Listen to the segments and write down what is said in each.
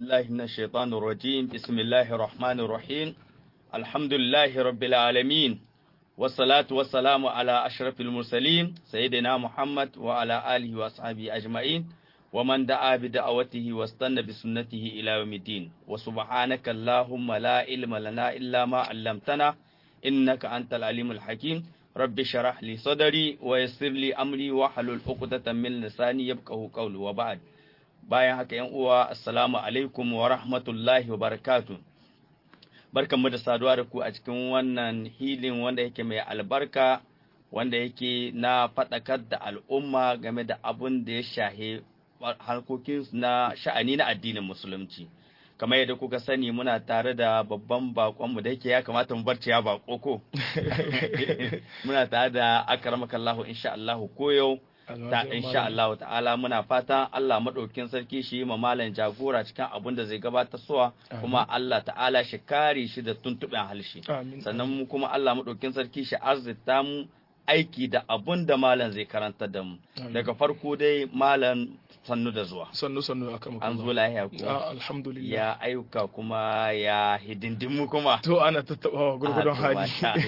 بالله من الشيطان الرجيم بسم الله الرحمن الرحيم الحمد لله رب العالمين والصلاة والسلام على أشرف المرسلين سيدنا محمد وعلى آله وأصحابه أجمعين ومن دعا بدعوته واستنى بسنته إلى يوم الدين وسبحانك اللهم لا علم لنا إلا ما علمتنا إنك أنت العليم الحكيم رب شرح لي صدري ويسر لي أمري واحلل عقدة من لساني يبقه قولي وبعد bayan haka yan uwa assalamu alaikum wa rahmatullahi wa barakatu barkanmu da saduwa da ku a cikin wannan hilin wanda yake mai albarka wanda yake na faɗakar da al'umma game da abun da ya shahe harkokin na sha'ani na addinin musulunci kamar yadda kuka sani muna tare da babban bakonmu da yake ya kamata mu barci ya bako ko muna tare da akramakallahu insha Allah ko yau ta insha Allah ta'ala muna fata Allah madaukin sarki shi ma malam jagora cikin abin da zai gabatar suwa kuma Allah ta'ala shi kare shi da tuntuɓen halshi sannan mu kuma Allah madaukin sarki shi arzita mu aiki da abun da malam zai karanta da mu daga farko dai malam sannu da zuwa sannu sannu akan an zo lahiya ko alhamdulillah ya ayyuka kuma ya hidindimu kuma to ana tattabawa gurgudun hali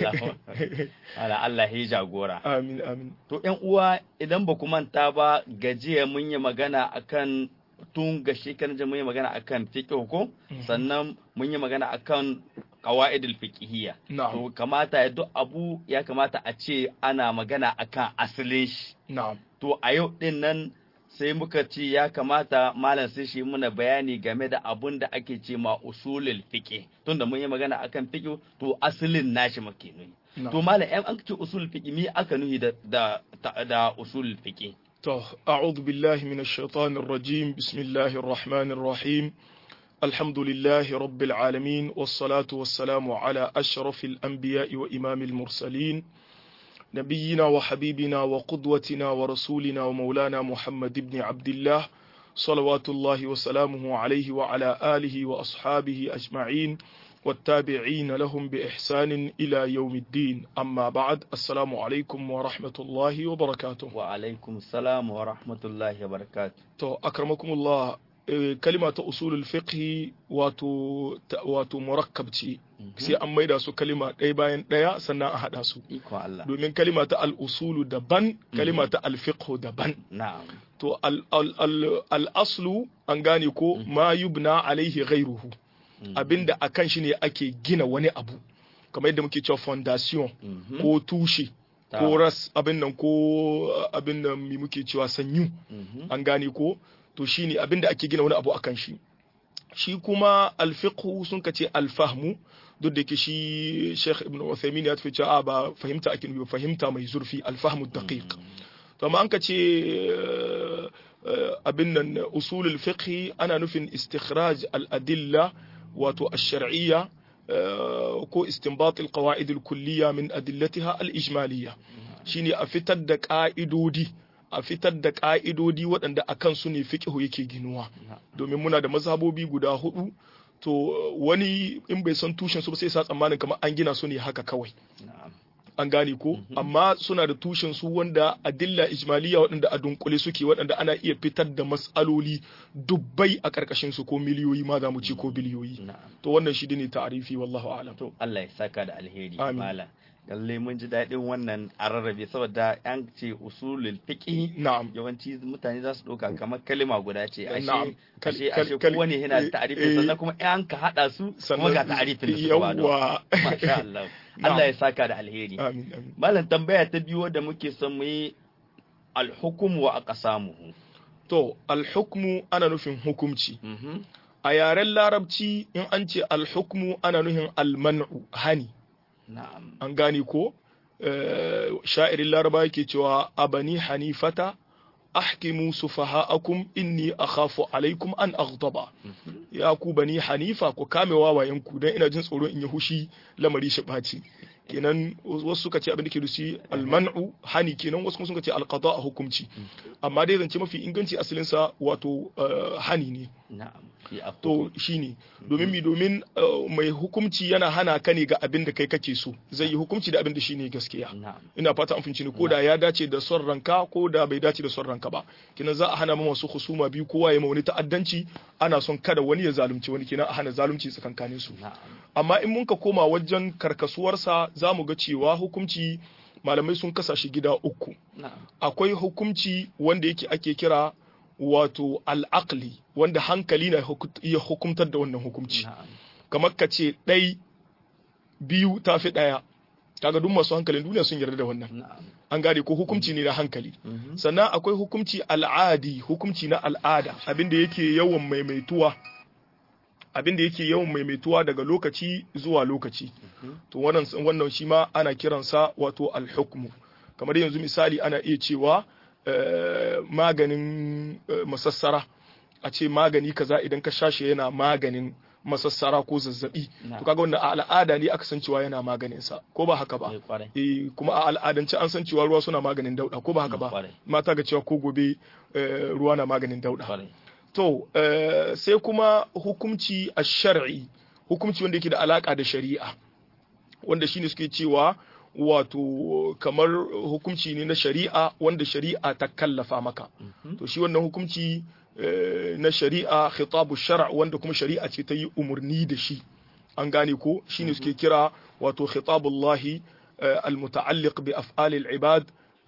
ala Allah ya jagora amin amin to ƴan uwa idan ba ku manta ba gajiya mun yi magana akan tun ga shekaran mun yi magana akan fiqh ko sannan mun yi magana akan qawaidul fiqhiyya to kamata ya duk abu ya kamata a ce ana magana akan asalin shi na'am to a yau din nan sai muka ce ya kamata malam sai shi muna bayani game da abun da ake ce ma usulul fiqh tunda mun yi magana akan fiqh to asalin nashi muke nuni to malam ɗan an ce usulul fiqh mi aka nuhi da da da usulul fiqh to a'udhu billahi minash shaitanir rajim bismillahir rahmanir rahim الحمد لله رب العالمين والصلاة والسلام على أشرف الأنبياء وإمام المرسلين نبينا وحبيبنا وقدوتنا ورسولنا ومولانا محمد بن عبد الله صلوات الله وسلامه عليه وعلى آله وأصحابه أجمعين والتابعين لهم بإحسان إلى يوم الدين أما بعد السلام عليكم ورحمة الله وبركاته وعليكم السلام ورحمة الله وبركاته تو أكرمكم الله kalima ta usulul fiqhi wato wato murakkab ce sai an maida su kalima ɗaya bayan ɗaya sannan a haɗa su domin kalima ta al-usulu daban kalima ta al-fiqhu daban to al-aslu an gane ko ma yubna alaihi ghairuhu abinda akan shi ne ake gina wani abu kamar yadda muke cewa fondation ko tushe ko ras abin nan ko abin nan mi muke cewa sanyu an gane ko to shine abinda ake gina wani abu akan shi shi kuma alfiqhu sun ka ce alfahmu duk da ke shi Sheikh Ibn Uthaymeen ya tafi cewa ba fahimta ake nufi fahimta mai zurfi alfahmu daqiq to amma an ka ce abin nan usulul fiqh ana nufin istikhraj al-adilla wato ash-shar'iyya ko istinbat al-qawaid al-kulliyya min adillatiha al-ijmaliyya shine a fitar da ka'idodi a fitar da ƙa'idodi waɗanda a kansu ne fiƙihu yake ginuwa domin muna da mazhabobi guda hudu to wani in bai san tushen su ba sai sa tsammanin kamar an gina su ne haka kawai an gane ko amma suna da tushen su wanda adilla ijmaliya waɗanda a dunkule suke waɗanda ana iya fitar da matsaloli dubbai a ƙarƙashin su ko miliyoyi ma za mu ce ko biliyoyi to wannan shi ne ta'arifi wallahu a'lam to Allah ya saka da alheri malam lalle mun ji daɗin wannan a rarrabe saboda an ce usulul fiqh na'am yawanci mutane za su ɗauka kamar kalima guda ce Na'am. ashe Kal- ashe kal- kowane yana da ta'arifin eh, sannan kuma in ka haɗa su kuma ga ta'arifin da suka bada yawwa masha Allah Na'am. Allah ya saka da alheri amin amin malam tambaya ta biyu da muke son mu yi alhukum wa aqsamuhu to alhukmu ana nufin hukumci mhm a yaren larabci in an ce alhukmu ana nufin alman'u hani na'am an gane ko Eh, sha'irin laraba yake cewa abani hanifata ahkimu sufaha'akum inni akhafu alaikum an aghdaba mhm ya ku bani hanifa ku kame wawayen ku dan ina jin tsoro in yi hushi lamari shi ɓaci kenan wasu suka ce abin da ke da shi alman'u hani kenan wasu kuma suka ce alqada a hukumci amma dai zance mafi inganci asalin sa wato eh, hani ne na'am to shine domin mi domin mai hukunci yana hana ka ne ga abin da kai kake so zai yi hukunci da abin da shine gaskiya ina fata an finci ne ko da ya dace da son ranka ko da bai dace da son ranka ba kinan za a hana ma masu husuma biyu kowa ya ma wani ta'addanci ana son kada wani ya zalunci wani kinan a hana zalunci tsakankanin su amma in mun ka koma wajen karkasuwarsa za mu ga cewa hukunci malamai sun kasa shi gida uku akwai hukunci wanda yake ake kira wato al'aqli wanda hankali na iya hukumtar da wannan hukunci kamar ka ce ɗai biyu ta fi ɗaya kaga duk masu hankalin duniya sun yarda da wannan an gane ko hukunci ne na hankali sannan akwai hukunci al'adi hukunci na al'ada abinda yake yawan maimaituwa abinda yake yawan maimaituwa daga lokaci zuwa lokaci to wannan wannan shi ma ana kiransa wato al-hukmu kamar yanzu misali ana iya cewa maganin masassara a ce magani kaza idan ka shashe yana maganin masassara ko zazzabi to kaga wannan a al'ada ne aka san cewa yana maganin sa ko ba haka ba eh kuma a al'adance an san cewa ruwa suna maganin dauda ko ba haka ba mata ga cewa ko gobe ruwa na maganin dauda to sai kuma hukumci a shar'i hukumci wanda yake da alaka da shari'a wanda shine suke cewa wato kamar hukumci ne na shari'a wanda shari'a ta kallafa maka to shi wannan hukumci na shari'a khitabu shar' wanda kuma shari'a ce ta yi umarni da shi an gane ko shine suke kira wato khitabullahi almuta'alliq bi af'alil ibad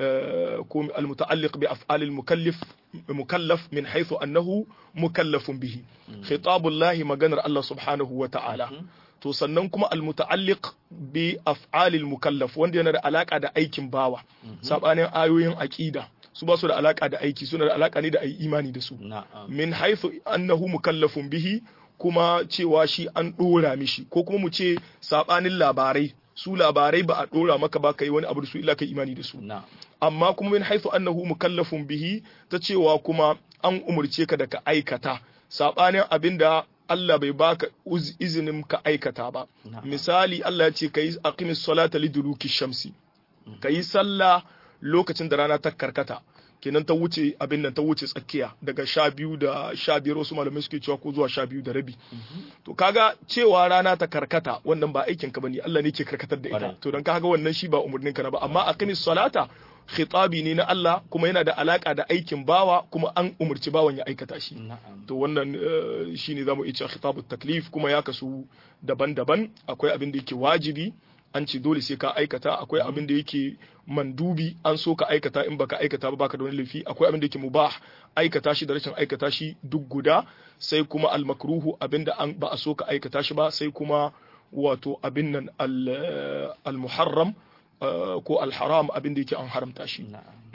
ko almuta'alliq bi af'alil mukallif mukallaf min haythu annahu mukallafun bihi khitabullahi maganar Allah subhanahu wa ta'ala to sannan kuma almuta'alliq bi af'alil mukallaf wanda yana da alaka da aikin bawa sabanin ayoyin aqida su ba su da alaka da aiki suna da alaka ne da ayi imani da su min haythu annahu mukallafun bihi kuma cewa shi an dora mishi ko kuma mu ce sabanin labarai su labarai ba a dora maka ba kai wani abu da su illa kai imani da su amma kuma min haythu annahu mukallafun bihi ta cewa kuma an umurce ka da ka aikata sabanin abinda Allah bai baka izinin ka aikata ba misali Allah ya ce kai aqimis salata liduluki shamsi kai sallah lokacin da rana ta karkata kenan ta wuce abin nan ta wuce tsakiya daga sha biyu da sha biyar wasu malamai suke cewa ko zuwa sha biyu da rabi to kaga cewa rana ta karkata wannan ba aikin ka bane Allah ne ke karkatar da ita to dan kaga wannan shi ba umurnin ka na ba amma aqimis salata khitabi ne na Allah kuma yana da alaka da aikin bawa kuma an umurci bawan ya aikata shi to wannan shine zamu iya cewa khitabut taklif kuma ya kasu daban-daban akwai abin da yake wajibi an ce dole sai ka aikata akwai abin da yake mandubi an so ka aikata in baka aikata ba baka da wani laifi akwai abin da yake mubah aikata shi da rashin aikata shi duk guda sai kuma almakruhu abin da an ba a so ka aikata shi ba sai kuma wato abin nan al-muharram ko al-haram abin da yake an haramta shi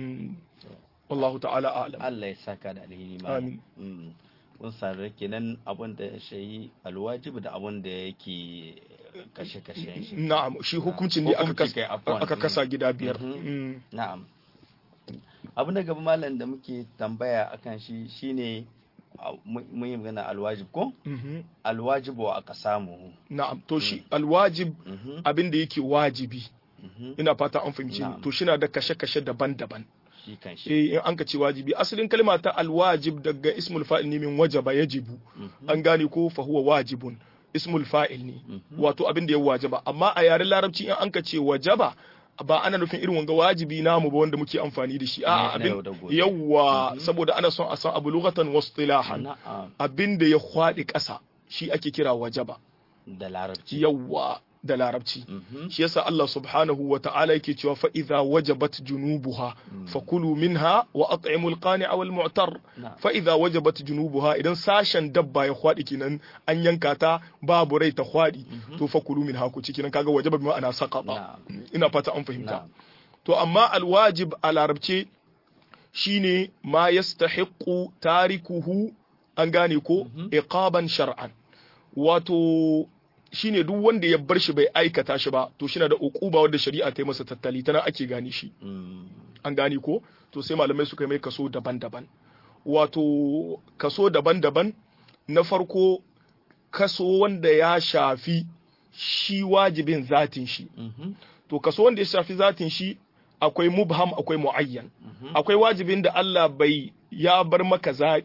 wallahu ta'ala a'lam Allah ya saka da alheri amin kun sanar kenan abin da ya shayi alwajib da abin da yake kashe-kashen shi. Na'am, shi hukuncin ne aka kasa gida biyar. Na'am. Abu na gaba malam da muke tambaya akan shi shine mun yi magana alwajib ko? Alwajib wa aka samu. Na'am, to shi alwajib abin da yake wajibi. Ina fata an fahimci to shi na da kashe-kashe daban-daban. Eh in an ka ce wajibi asalin kalma ta alwajib daga ismul fa'il ne min wajaba yajibu an gane ko fa huwa wajibun ismul fa'il ne wato abin da ya wajaba amma a yaren larabci in an ka ce wajaba ba ana nufin irin wanga wajibi namu ba wanda muke amfani da shi a'a abin yawa saboda ana son a san abu lughatan wa istilahan abin da ya kwadi ƙasa shi ake kira wajaba da larabci yawa da larabci shi yasa Allah subhanahu wa ta'ala yake cewa fa idza wajabat junubuha fakulu minha wa at'imul qani'a wal mu'tar fa idza wajabat junubuha idan sashen dabba ya kwadi kenan an yanka ta babu rai ta kwadi to fakulu minha ku ciki nan kaga wajaba bi ma'ana saqata ina fata an fahimta to amma alwajib a larabce shine ma yastahiqu tarikuhu an gane ko iqaban shar'an wato shine duk wanda ya bar shi bai aikata shi ba to shi na da uquba wanda shari'a ta yi masa tattali tana ake gane shi an gane ko to sai malamai suka mai kaso daban-daban wato kaso daban-daban na farko kaso wanda ya shafi shi wajibin zatin shi to kaso wanda ya shafi zatin shi akwai mubham akwai muayyan akwai wajibin da Allah bai ya bar maka zaɓi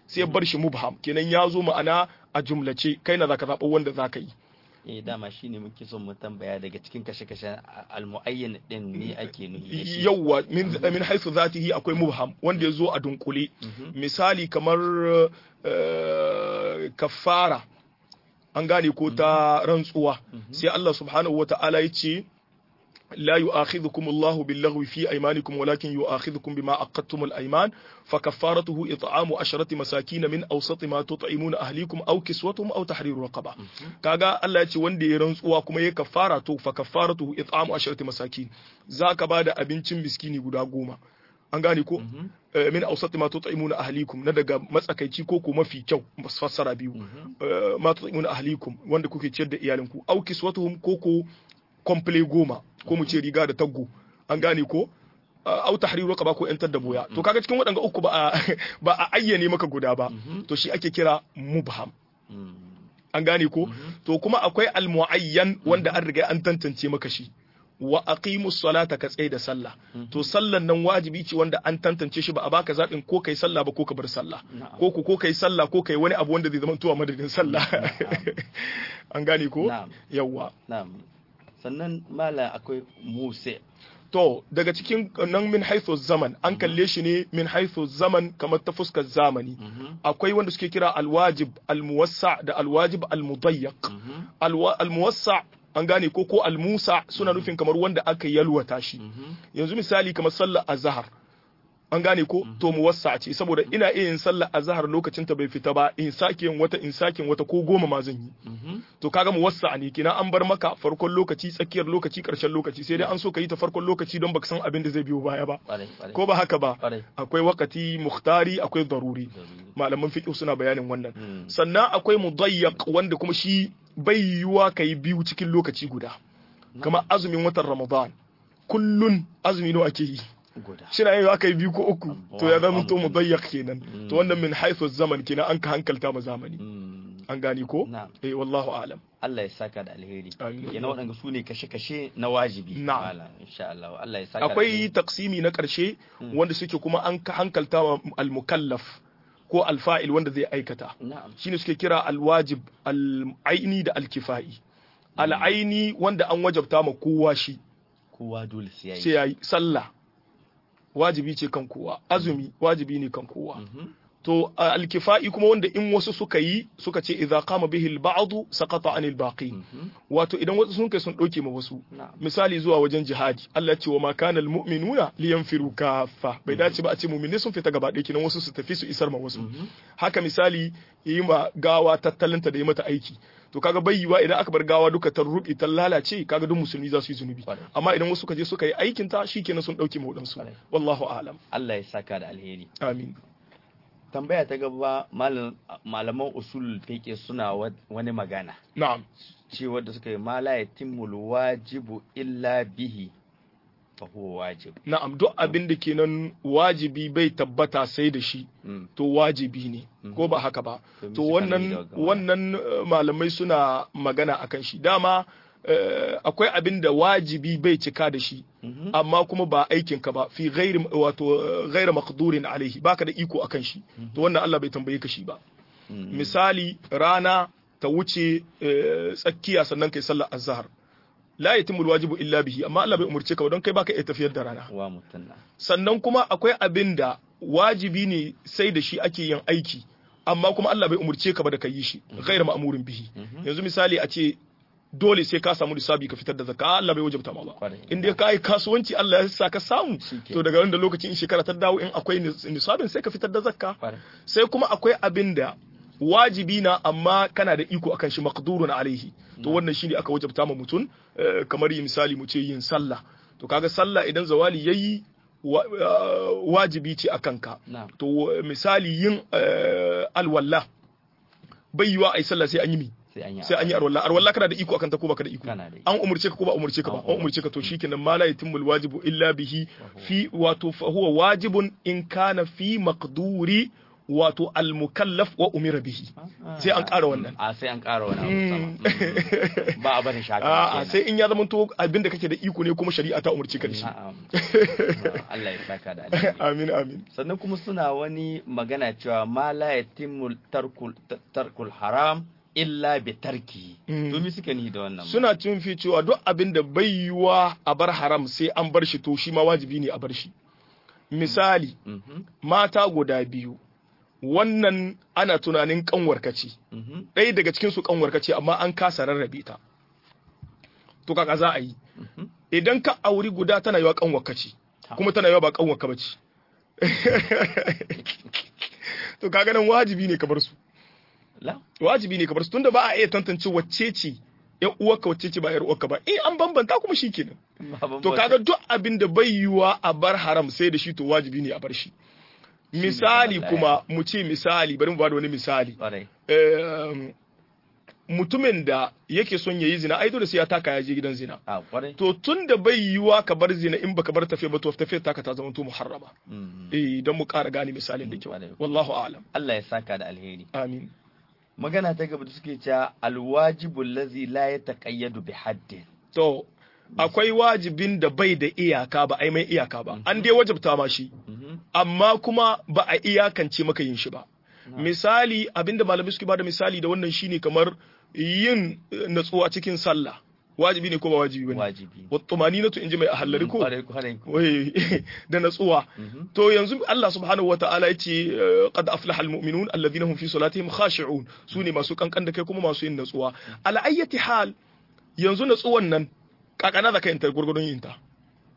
sai ya bar shi mubham kenan ya zo ma'ana a jumlace kai na zaka zaɓa wanda zaka yi eh dama shine muke son mu tambaya daga cikin kashe-kashe almuayyan din ne ake nufi yawwa min min haythu zatihi akwai mubham wanda ya zo a dunkule misali kamar kafara an gane ko ta rantsuwa sai Allah subhanahu wata'ala ya ce لا يؤاخذكم الله باللغو في أيمانكم ولكن يؤاخذكم بما عقدتم الأيمان فكفارته إطعام عشرة مساكين من أوسط ما تطعمون أهليكم أو كسوتهم أو تحرير رقبة كاغا الله يتي وندي رنسوا كما يي كفارته فكفارته إطعام عشرة مساكين ذاك بعد أبنتين مسكيني غدا غوما an gane ko min ausati ma tut'imuna ahlikum na daga matsakaici ko ko mafi kyau fassara biyu ma tut'imuna ahlikum wanda kuke ciyar da iyalinku au kiswatuhum ko ko komple goma ko mu ce riga da taggo an gane ko au tahriru raqaba ko yantar da boya to kaga cikin waɗanga uku ba a ba a ayyane maka guda ba to shi ake kira mubham an gane ko to kuma akwai almuayyan wanda an riga an tantance maka shi wa aqimu salata ka tsaye da sallah to sallan nan wajibi ce wanda an tantance shi ba a baka zaɓin ko kai sallah ba ko ka bar sallah ko ku ko kai sallah ko kai wani abu wanda zai zama tuwa madadin sallah an gane ko yawwa na'am sannan mala akwai muse to daga cikin nan min haithu zaman an kalle shi ne min haithu zaman kamar ta fuskar zamani akwai wanda suke kira alwajib almuwassa da alwajib almudayyaq almuwassa an gane ko ko almusa suna nufin kamar wanda aka yalwata shi yanzu misali kamar sallar azhar an gane ko to muwassa ce saboda ina iya yin sallar azhar lokacin ta bai fita ba in sake yin wata in sake yin wata ko goma ma zan yi to kaga muwassa ne kina an bar maka farkon lokaci tsakiyar lokaci karshen lokaci sai dai an so ka yi ta farkon lokaci don baka san abin da zai biyo baya ba ko ba haka ba akwai wakati muhtari akwai daruri malaman fiqh suna bayanin wannan sannan akwai mudayyaq wanda kuma shi bai yiwuwa ka yi biyu cikin lokaci guda kamar azumin watan ramadan kullun azumi nawa ake yi shina yau aka yi biyu ko uku to ya zama to mudayyak kenan to wannan min haithu zaman kenan an ka hankalta ma zamani an gani ko eh wallahu alam Allah ya saka da alheri kenan waɗanda su ne kashe-kashe na wajibi na'am insha Allah Allah ya saka akwai taksimi na ƙarshe wanda suke kuma an ka hankalta ma al-mukallaf ko alfa'il wanda zai aikata shine suke kira alwajib al'aini da alkifa'i al'aini wanda an wajabta ma kowa shi kowa dole sai sai yayi sallah wajibi ce kan kowa azumi wajibi ne kan kowa to alkifa'i kuma wanda in wasu suka yi suka ce idza qama bihi al-ba'd saqata anil baqi wato idan wasu sun kai sun dauke ma wasu misali zuwa wajen jihadi Allah ce wa ma kana al-mu'minuna liyanfiru kaffa bai dace ba a ce mu'minai sun fita gaba ɗaya kinan wasu su tafi su isar ma wasu haka misali yi ma gawa tattalinta da yi mata aiki to kaga bai yiwa idan aka bar gawa duka ta rubi ta lalace kaga duk musulmi za su yi zunubi amma idan wasu suka je suka yi aikin ta shikenan sun dauke ma wadansu wallahu a'lam Allah ya saka da alheri amin tambaya ta gaba malaman usul fiqh suna wani magana na'am ce wanda suka yi ma la yatimul wajibu illa bihi fa huwa wajib na'am duk abin da kenan wajibi bai tabbata sai da shi to wajibi ne ko ba haka ba to wannan wannan malamai suna magana akan shi dama akwai abin da wajibi bai cika da shi amma kuma ba aikin ka ba fi ghairi wato ghairi maqdurin alaihi baka da iko akan shi to wannan Allah bai tambaye ka shi ba misali rana ta wuce tsakiya sannan kai sallar azhar la yatimul wajibu illa bihi amma Allah bai umurce ka don kai baka iya tafiyar da rana sannan kuma akwai abin da wajibi ne sai da shi ake yin aiki amma kuma Allah bai umurce ka ba da ka yi shi ghairu ma'murin bihi yanzu misali a ce dole sai ka samu lissafi ka fitar da zakka Allah bai wajabta ma ba in dai ka yi kasuwanci Allah ya sa ka samu to daga wanda lokacin in shekara ta dawo in akwai nisabin sai ka fitar da zakka sai kuma akwai abin da wajibi na amma kana da iko akan shi maqdurun alaihi to wannan shine aka wajabta ma mutum kamar yi misali mu ce yin sallah to kaga sallah idan zawali yayi wajibi ce akan ka to misali yin alwala bai yiwa ai sallah sai an yi mi sai an yi arwalla arwalla kana da iko akan ta ko baka da iko an umurce ka ko ba umurce ka ba an umurce ka to shikenan ma la yatimul wajibu illa bihi fi wato fa huwa wajibun in kana fi maqduri wato al-mukallaf wa umira bihi sai an ƙara wannan a sai an ƙara wannan ba a bari shaka a sai in ya zama to abinda kake da iko ne kuma shari'a ta umarci ka da shi Allah ya saka da alheri amin amin sannan kuma suna wani magana cewa ma la yatimmu tarkul tarkul haram illa bi tarki to mi suke ni da wannan suna cin fi cewa duk abin da bai yiwa a bar haram sai an bar shi to shi ma wajibi ne a bar shi misali mata guda biyu wannan ana tunanin kanwarka ce ɗaya daga cikin su kanwarka ce amma an kasa rarrabe ta to kaka za a yi idan ka auri guda tana yiwa kanwarka ce kuma tana yiwa ba kanwarka ba ce to kaga nan wajibi ne ka bar su wajibi ne ka bar su tunda ba a iya tantance wacce ce yan uwarka wacce ce ba yar uwarka ba eh an bambanta kuma shikenan to kaga duk abin da bai yiwa a bar haram sai da shi to wajibi ne a bar shi misali kuma mu ce misali bari mu bada wani misali mutumin da yake son yayi zina ai dole sai ya taka ya je gidan zina to tun da bai yiwa ka bar zina in baka bar tafiya ba to tafiya taka ta zama to muharrama eh don mu ƙara gane misalin da kyau wallahu a'lam Allah ya saka da alheri amin magana ta gaba da suke cewa alwajibul ladzi la yataqayyadu bi haddin to akwai wajibin da bai da iyaka ba ai mai iyaka ba an dai wajibta ma shi amma kuma ba a iyakance maka yin shi ba misali abinda malamai suke bada misali da wannan shine kamar yin natsuwa cikin sallah wajibi ne ko ba wajibi bane wajibi wa tumaninatu inji mai ahallari ko Kwarai, kwarai. wai da natsuwa to yanzu Allah subhanahu wataala yace eh, qad aflaha almu'minun alladhina hum fi salatihim khashi'un sune masu kankan da kai kuma masu yin natsuwa ala ayyati hal yanzu natsuwan nan kakana da kayan gurgurdun yin ta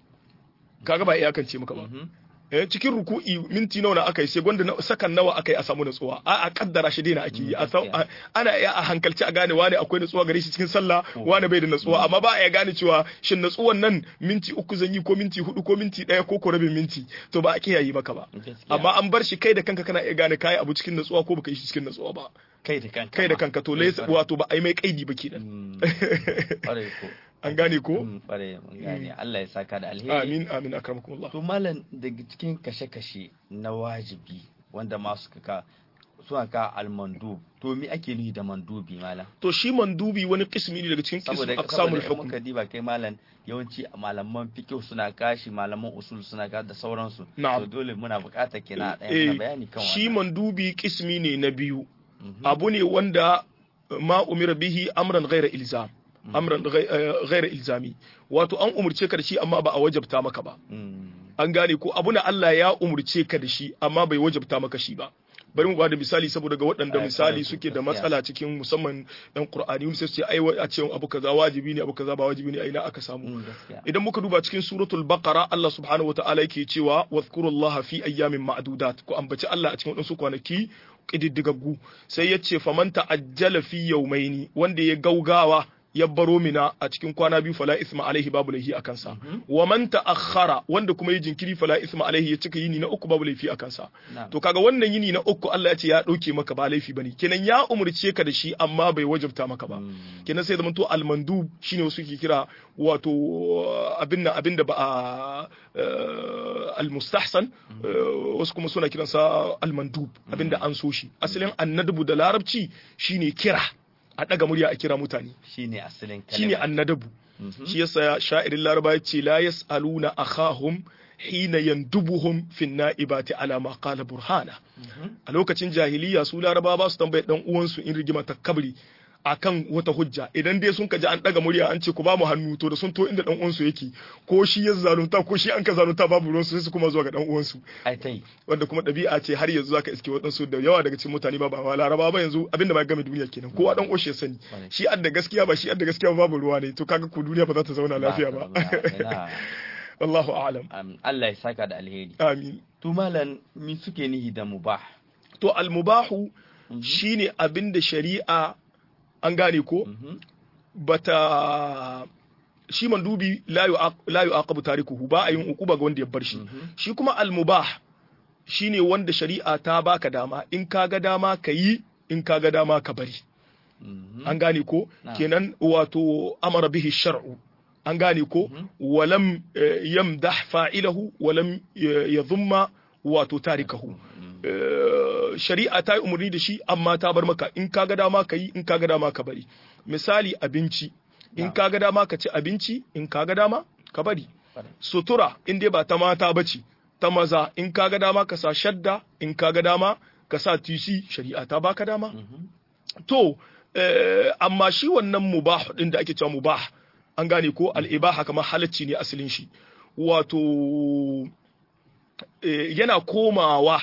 kaga ba iyakance muka ba eh cikin ruku'i minti nawa na aka yi sai gwanda na- sakan nawa aka yi a samu natsuwa a a kaddara shi daina ake yi a san- a- ana iya a hankalci a gane wane akwai natsuwa gare shi cikin sallah wane bai da natsuwa amma ba a iya gane cewa shin natsuwan nan minti uku zan yi ko minti hudu ko minti daya ko ko rabin minti to ba a kiyaye maka ba Gaskiya. amma an bar shi kai da kanka kana iya gane kai abu cikin natsuwa ko baka yi shi cikin natsuwa ba kai da kanka kai da ma. kanka to Kwarai, lai kwarai. wato ba a yi mai kaidi ba kenan Mm. Kwarai ko an gane ko Mm, kwarai mun gane Allah ya saka da alheri amin amin akramakumullah to malam daga cikin kashe-kashe na wajibi wanda masu kaka suna ka almandu to me ake nufi da mandubi malam to shi mandubi wani kismi ne daga cikin saboda kismi aqsamul saboda in hukm muka diba kai malam yawanci malaman fiqh suna kashi malaman usul suna ka da sauransu Na'am. to dole muna buƙatar kina ɗaya Eh, mana bayani kan shi wannan mandubi kismi ne na biyu Mhm. abu ne wanda ma umira bihi amran ghaira ilzam amran ghai- eh, ghaira ilzami wato an umurce ka da shi amma ba a wajabta maka ba Mm. an gane ko abu na Allah ya umurce ka da shi amma bai wajabta maka shi ba bari mu ba da misali saboda ga waɗanda Ai, misali kwarai, suke da gaskiya. matsala cikin musamman ɗan Qur'ani wani sai su ce ai wa- a ce abu kaza wajibi ne abu kaza ba wajibi ne a ina aka samu Mm, gaskiya idan muka duba cikin suratul baqara Allah subhanahu wataala yake cewa wadhkurullaha fi ayyamin ma'dudat ko ambaci Allah a cikin wadansu kwanaki kididdigaggu sai yace faman ta'ajjala fi yawmaini wanda ya gaugawa ya baro mina a cikin kwana biyu fala isma alaihi babu laifi a kansa wa man ta'akhkhara wanda kuma ya jinkiri fala isma alaihi ya cika yini na uku babu laifi a kansa Na'am. to kaga wannan yini na uku Allah ya ce ya dauke maka ba laifi bane kenan ya umurce ka da shi amma bai wajabta maka ba Mm. kenan sai zama to almandu shine wasu ke kira wato abin nan abin da ba a eh, almustahsan eh, wasu kuma suna kiransa almandub abin da an so shi asalin annadabu da larabci shine kira a daga murya a kira mutane shine asalin shine kalma annadabu Mhm. shi yasa sha'irin laraba ya ce la yas'aluna akhahum hina yandubuhum fi na'ibati ala ma qala burhana a lokacin jahiliya su laraba ba su tambaye dan uwansu in rigima ta kabri akan wata hujja idan dai sun kaji an daga murya an ce ku ba mu hannu to da sun to inda dan uwansu yake ko shi ya zalunta ko shi an ka zalunta babu ruwansu sai su kuma zuwa ga dan uwansu ai tai wanda kuma ɗabi'a ce har yanzu zaka iske waɗansu da yawa daga cikin mutane ba ba ma laraba ba yanzu abinda ma game duniya kenan kowa dan oshe sani Right. shi adda gaskiya ba shi adda gaskiya ba babu ruwa ne to kaga ku duniya ba za ta zauna lafiya ba ina wallahu a'lam am, Allah ya saka da alheri amin to malam mi suke nihi da mubah to almubahu shine abinda shari'a an gane ko Mhm. bata shi mandubi la yu'aq- la yu'aqabu tarikuhu ba a yin uquba ga wanda ya bar shi shi kuma almubah shine wanda shari'a ta baka dama in ka ga dama ka yi in ka ga dama ka bari Mhm. an gane ko Na'am. kenan wato amara bihi shar'u an gane ko walam eh, yamdah fa'ilahu walam eh, yadhumma wato tarikahu Eh, shari'a ta yi umarni da shi amma ta bar maka in ka ga dama ka yi in ka ga dama ka bari misali abinci in ka ga dama ka ci abinci in ka ga dama ka bari sutura in dai ba ta mata bace ta maza in ka ga dama ka sa shadda in ka ga dama ka sa tisi shari'a ta baka dama to amma shi wannan mubah din da ake cewa mubah an gane ko al'ibaha kamar halacci ne asalin shi wato yana komawa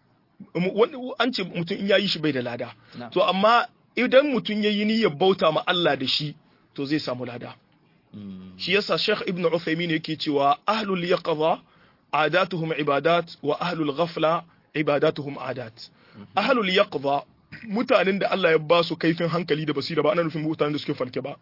an ce mutum in yayi shi bai da lada to amma idan mutum ya yi niyyar bauta ma Allah da shi to zai samu lada shi yasa Sheikh Ibn Uthaymeen yake cewa ahlul yaqza adatuhum ibadat wa ahlul ghafla ibadatuhum adat ahlul yaqza mutanen da Allah ya ba su kaifin hankali da basira ba ana nufin mutanen da suke falke ba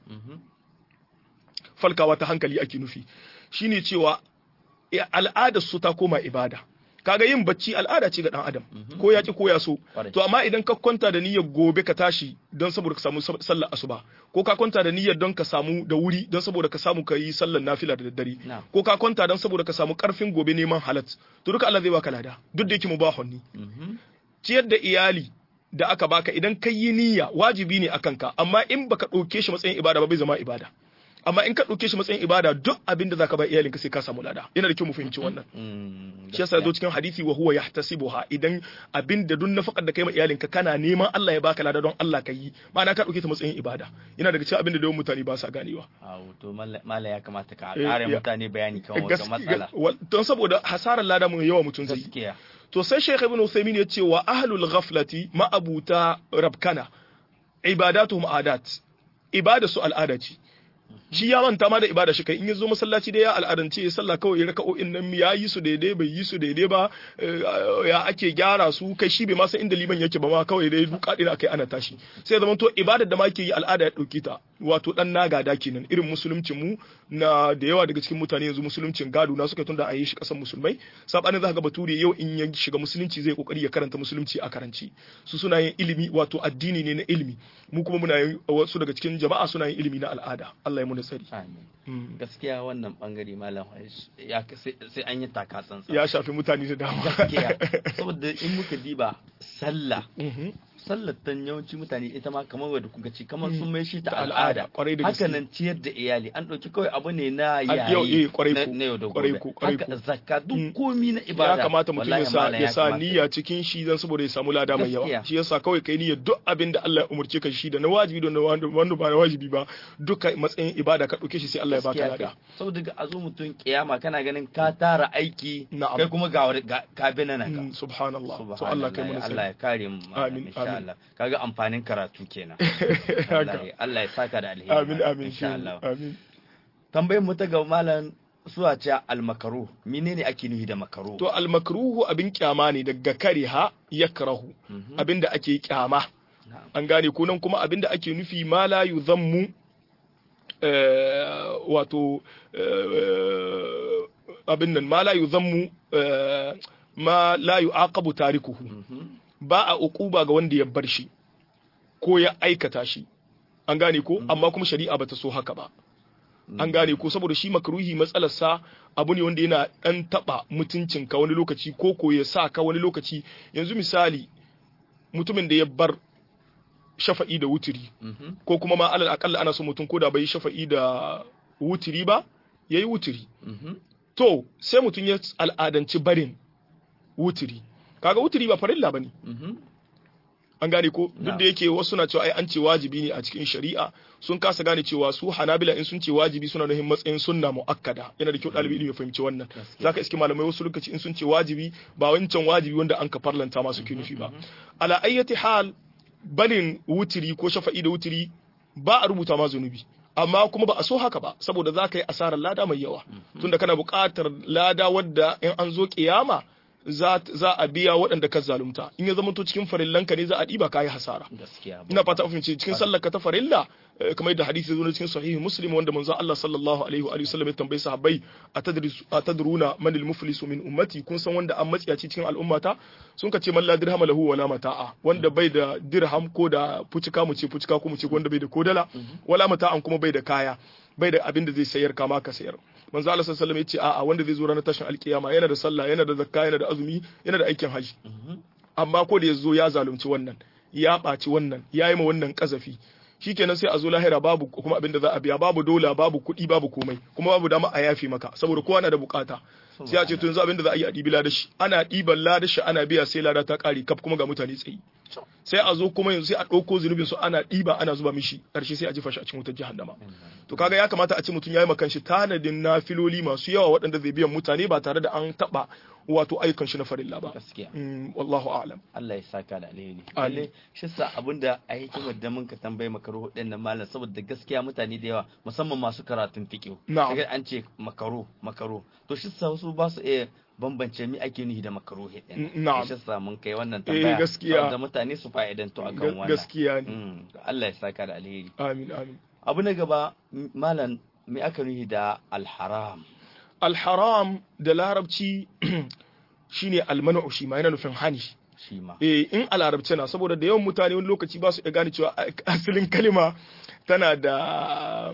falkawa ta hankali ake nufi shine cewa al'adar su ta koma ibada kaga yin bacci al'ada ce ga dan adam ko ya ki ko ya so to amma idan ka kwanta da niyyar gobe ka tashi don saboda ka samu sallar asuba ko ka kwanta da niyyar don ka samu da wuri don saboda ka samu ka yi sallar nafila da daddare ko ka kwanta don saboda ka samu karfin gobe neman halat to duka Allah zai baka lada duk da yake mubahun ni ciyar da iyali da aka baka idan ka yi niyya wajibi ne akan ka amma in baka ɗauke shi matsayin ibada ba bai zama ibada amma in ka ɗauke shi matsayin ibada duk abin da zaka ba iyalinka sai ka samu lada yana da kyau mu fahimci wannan shi yasa zo cikin hadisi wa huwa yahtasibuha idan abin da duk nafakar da kai ma iyalinka kana neman Allah ya baka lada don Allah ka yi ma'ana ka ɗauke ta matsayin ibada yana daga cikin abin da yawan mutane ba sa ganewa to mala ya kamata ka ƙara mutane bayani kan wannan matsala don saboda hasarar lada mun yawa mutum zai to sai Sheikh Ibn Uthaymeen ya ce wa ahlul ghaflati ma'abuta rabkana ibadatuhum adat ibada su al'ada ce shi ya manta ma da ibada shi kai in ya zo masallaci da ya al'adance ya sallah kawai raka'o'in nan ya yi su daidai bai yi su daidai ba ya ake gyara su kai shi bai ma san inda liman yake ba ma kawai dai duka dina kai ana tashi sai zaman to ibadar da ma ke yi al'ada ya dauki ta wato dan nagada kenan irin musuluncin mu na da yawa daga cikin mutane yanzu musuluncin gado na suka tunda a yi shi kasan musulmai sabanin zaka ga bature yau in ya shiga musulunci zai kokari ya karanta musulunci a karanci su suna yin ilimi wato addini ne na ilimi mu kuma muna yin wasu daga cikin jama'a suna yin ilimi na al'ada Allah ya mu tsari gaskiya wannan bangare malam sai an yi taka tsantsan ya shafi mutane da dama gaskiya saboda in muka diba sallah sallar tan yawanci mutane ita ma kamar wadda kuka ce kamar sun mai shi ta al'ada haka nan ciyar da iyali an ɗauki kawai abu ne na yayi na yau da gobe haka zakka duk komi na ibada ya kamata mutum ya sa ya sa niyya cikin shi dan saboda ya samu lada mai yawa shi yasa kawai kai niyya duk abin da Allah ya umurce ka shi da na wajibi da wanda ba na wajibi ba duka matsayin ibada ka ɗauke shi sai Allah ya baka lada saboda ga azo mutum kiyama kana ganin ka tara aiki kai kuma ga ka bi nan ka subhanallah to Allah kai mu Allah ya kare mu amin Allah kaga amfanin karatu kenan Allah ya saka da alheri amin amin insha Allah amin tambayar mu ta ga malam suwa ce almakaru menene ake nufi da makaru to almakruhu abin kyama ne daga kariha yakrahu abinda ake kyama an gane ko nan kuma abinda ake nufi ma la yuzammu wato abin nan ma la yuzammu ma la yu'aqabu tarikuhu ba a uquba ga wanda ya bar shi ko ya aikata shi an gane ko amma kuma shari'a bata so haka ba an gane ko saboda shi makruhi matsalarsa abu ne wanda yana dan taba mutuncin ka wani lokaci ko ko ya sa ka wani lokaci yanzu misali mutumin da ya bar shafa'i da wutiri ko kuma ma alal akalla ana so mutum ko da bai shafa'i da wutiri ba yayi wutiri to sai mutum ya al'adanci barin wutiri kaga wutiri ba farilla bane an gane ko duk da yake wasu na cewa ai an ce wajibi ne a cikin shari'a sun kasa gane cewa su hanabila in sun ce wajibi suna nufin matsayin sunna muakkada yana da kyau ɗalibi ilimi ya fahimci wannan zaka iske malamai wasu lokaci in sun ce wajibi ba wancan wajibi wanda an ka farlanta masu ke nufi ba ala ayyati hal barin wutiri ko shafa'i da wutiri ba a rubuta ma zunubi amma kuma ba a so haka ba saboda za ka yi asarar lada mai yawa tunda kana buƙatar lada wadda in an zo kiyama za a biya waɗanda ka zalunta in ya zama to cikin farillanka ne za a ɗiba kayi hasara ina fata a fahimci cikin sallar ka ta farilla kamar da hadisi zo cikin sahihi muslim wanda manzo Allah sallallahu alaihi wa sallam ya tambayi sahabbai atadruna man al-muflisu min ummati kun san wanda an matsiyaci cikin al'ummata sun ka ce man la dirham lahu wala mata'a wanda bai da dirham ko da fucika mu ce fucika ko mu ce wanda bai da kodala wala mata'an kuma bai da kaya bai da abin da zai sayar kama ka sayar manzo Allah sallallahu alaihi wasallam yace a'a wanda zai zo ranar tashin alkiyama yana da sallah yana da zakka yana da azumi yana da aikin haji amma ko da ya zo ya zalunci wannan ya ɓaci wannan ya yi ma wannan ƙazafi shikenan sai a zo lahira babu kuma abin da za a biya babu dola babu kuɗi babu komai kuma babu dama a yafe maka saboda kowa na da bukata sai a ce to yanzu abin da za a yi a ɗibi ladashi ana ɗiban ladashi ana biya sai lada ta ƙare kaf kuma ga mutane tsayi sai a zo kuma yanzu sai a ɗauko zunubin su ana ɗiba ana zuba mishi ƙarshe sai a jefa shi a cikin wutar jahannama to kaga ya kamata a ce mutum ya yi makan shi tanadin nafiloli masu yawa waɗanda zai biyan mutane ba tare da an taɓa wato ayyukan shi na farilla ba gaskiya wallahu a'lam Allah ya saka da alheri Amin. lalle shi sa abinda a hikimar da mun ka tambaye makaru din nan malam saboda gaskiya mutane da yawa musamman masu karatun fiqh Na'am. kaga an ce makaro makaro to shi sa wasu ba su iya bambance mi ake nufi da makaro din N- na'am. shi sa mun kai wannan Eh, tambaya gaskiya. saboda mutane su fa'idantu akan Ga- wannan gaskiya ne Mm, Allah ya saka da alheri amin amin abu na gaba m- malam me aka nufi da alharam alharam da larabci shine almanu shi ma yana nufin hani shi ma eh in a larabci na saboda da yawan mutane wani lokaci ba su iya gane cewa a- asalin kalima tana da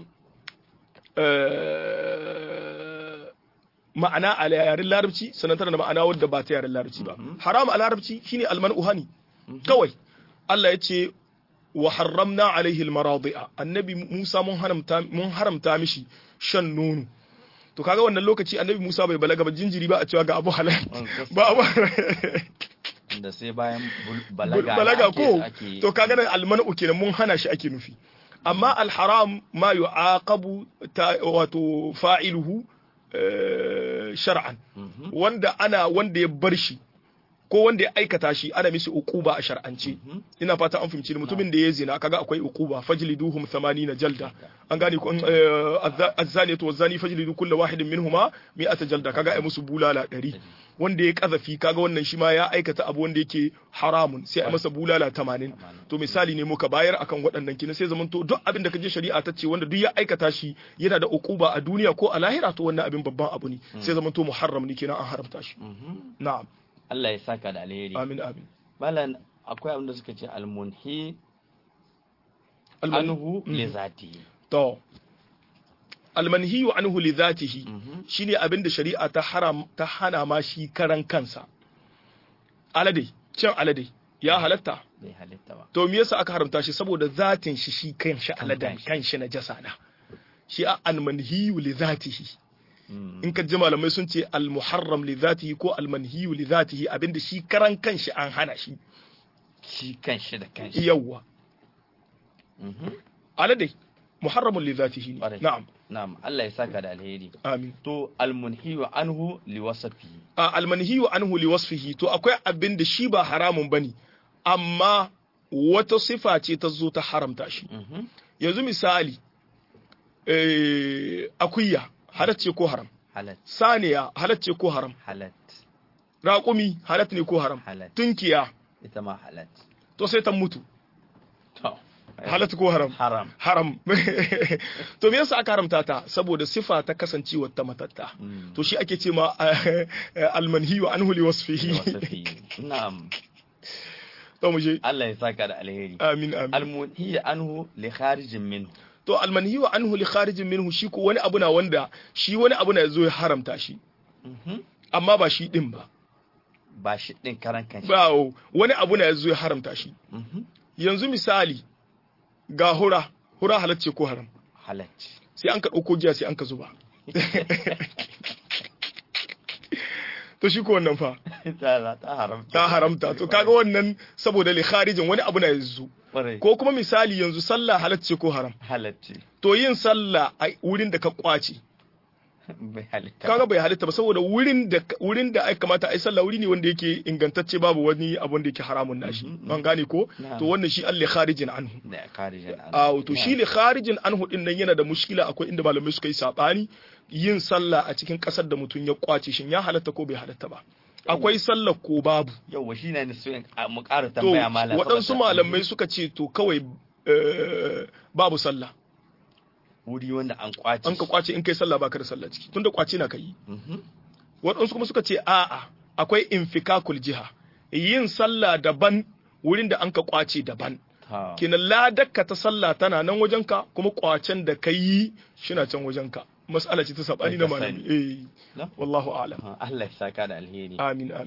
eh, ma'ana a yaren larabci sannan tana da ma'ana wadda ba ta yaren larabci ba haram a larabci shine almanu hani kawai Allah ya ce wa harramna alaihi almaradi'a annabi Musa mun haramta mun haramta mishi shan nono to kaga wannan lokaci annabi Musa bai balaga ba jinjiri ba a cewa ga abu halal ba abu da sai bayan bul- balaga balaga ake- ko ake- to kaga nan almanu kenan mun hana shi ake nufi amma alharam ma yu'aqabu ta- wato fa'iluhu eh, shar'an Mhm. wanda ana wanda ya bar shi ko wanda ya aikata shi ana mishi uquba a shar'ance ina fata an fahimci ni. mutumin da ya zina kaga akwai uquba fajliduhum 80 jalda an gane ko eh, azza- azzaniyatu wazzani fajlidu kullu wahidin minhuma mi'ata jalda kaga ai musu bulala 100 wanda ya kazafi kaga wannan shi ma ya aikata abu wanda yake haramun sai a masa bulala 80 to misali ne muka bayar akan waɗannan kina sai zamanto duk abin da kaje shari'a ta ce wanda duk ya aikata shi yana da uquba a duniya ko a lahira to wannan abin babban abu ne sai zamanto muharram ne kenan an haramta shi Mhm. na'am Allah ya saka da alheri amin amin malam akwai abin da suka ce almunhi Alman- anhu Mhm. li zatihi to almanhiyu anhu li dhatihi Mhm. shine abin da shari'a ta haram ta hana ma shi karan kansa alade cin alade ya halatta bai halitta ba to me yasa aka haramta shi saboda zatin shi shi kanshi aladan kanshi. kanshi na jasa na shi a almanhiyu li dhatihi Mhm. in ka ji malamai sun ce almuharram li dhatihi ko almanhiyu li dhatihi abinda shi karan kanshi an hana shi shi kanshi da kanshi yawwa Mhm. alade muharramun li dhatihi ne Ƙwarai. na'am na'am Allah ya saka da alheri amin to almunhi anhu li wasafihi a almanhiyu anhu li wasfihi to akwai abin da shi ba haramun bane amma wata sifa ce ta zo ta haramta shi Mhm. yanzu misali eh, akuya halacce ko haram halat saniya halacce ko haram halat raƙumi halat ne ko haram halat tunkiya ita ma halat to sai ta mutu to halat ko haram haram haram to me yasa aka haramta ta saboda sifa ta kasancewa ta matatta Mm. to shi ake ce ma almanhiyu anhu li li wasfihi wasafihi na'am to mu je Allah ya saka da alheri amin amin almunhi anhu li kharijin minhu to almanhiyu anhu li kharijin minhu shi ko wani abu na wanda shi wani abu na yazo ya haramta shi Mhm. amma ba shi din ba ba shi din karan kanshi ba wani abu na yazo ya haramta shi Mhm. yanzu misali ga hura hura halacce ko haram halat sai an ka ɗauko giya sai an ka zuba to shi ko wannan fa ta ta haramta ta haramta to kaga wannan saboda li kharijin wani abu na yanzu Ƙwarai. ko kuma misali yanzu sallah halacce ko haram halatti to yin sallah a wurin da ka kwace bai halitta kaga bai halitta ba saboda wurin da wurin da ai kamata ai sallah wuri ne wanda yake ingantacce babu wani abun da yake haramun nashi Mhm, an gane ko Na'am. to wannan shi Allah kharijin anhu da kharijin an a to shi li kharijin anhu din nan yana da mushkila akwai inda malamai suka yi sabani yin sallah a cikin kasar da mutum ya kwace shin ya halatta ko bai halatta ba akwai sallah ko babu yau shi ne so in- a- mu ƙara to tambaya malam waɗansu saboda- malamai suka ce to kawai eh, babu sallah wuri wanda an kwace an ka kwace in kai sallah baka da sallah ciki tunda kwace na kai Mhm. waɗansu kuma suka ce a'a akwai infikakul jiha yin sallah daban wurin da an ka kwace daban Ta. kenan ladakka ta sallah tana nan wajenka kuma kwacen da ka yi shina can wajenka mas'ala ce ta sabani na Kai ka malami eh Na? wallahu a'lam Allah ya saka da alheri amin amin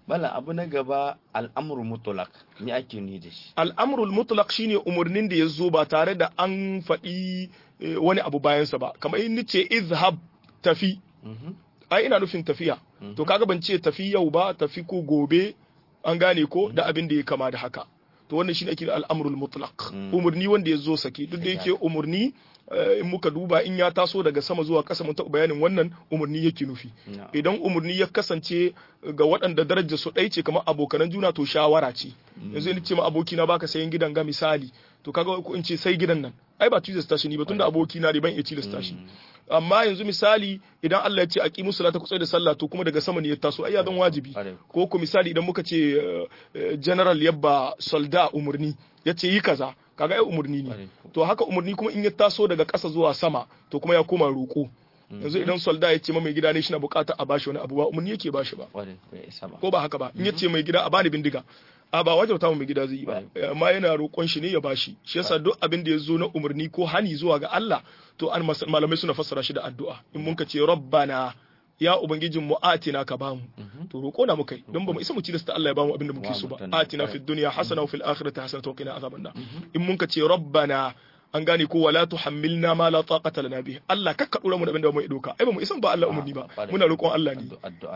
bala abu na gaba al'amru mutlaq me ake ni da shi al'amrul mutlaq shine umurnin da ya zo ba tare da an faɗi wani abu bayansa ba kamar in ce izhab tafi ai ina nufin tafiya to kaga ban ce tafi yau ba tafi ko gobe an gane ko da abin da ya kama da haka to wannan shine ake da al'amrul mutlaq umurni wanda ya zo sake duk da yake umurni in muka duba in ya taso daga sama zuwa ƙasa mun taɓa bayanin wannan umarni yake nufi idan umarni ya kasance ga waɗanda darajar su ɗai ce kamar abokanan juna to shawara ce yanzu ni ce ma abokina baka sayan gidan ga misali to kaga ko in ce sai gidan nan ai ba tilasta shi ni ba tunda abokina ne ban iya tilasta shi amma yanzu misali idan Allah ya ce aqimu salata ku da sallah to kuma daga sama ne ya taso ai ya zan wajibi ko ko misali idan muka ce general yabba solda umurni ya ce yi kaza kaga ai umurni ne to haka umurni kuma in ya taso daga ƙasa zuwa sama to kuma ya koma roƙo yanzu idan solda ya ce mai gida ne shi na buƙatar a bashi wani abu ba umurni yake bashi ba ko ba haka ba in ya ce mai gida a bani bindiga a ba wajauta mai gida zai yi ba amma yana roƙon shi ne ya bashi shi yasa duk abin da ya zo na umarni ko hani zuwa ga Allah to an malamai suna fassara shi da addu'a in mun ka ce rabbana ya ubangijin mu atina ka bamu to roƙo na mukai don ba mu isa mu ci da Allah ya bamu abin da muke so ba atina fid dunya hasana wa fil akhirati hasana wa qina azaban nar in mun ka ce rabbana an gane ko wala tuhammilna ma la taqata lana bih Allah kakka dora mu da abin da mu doka ai ba mu isan ba Allah umurni ba muna roƙon Allah ne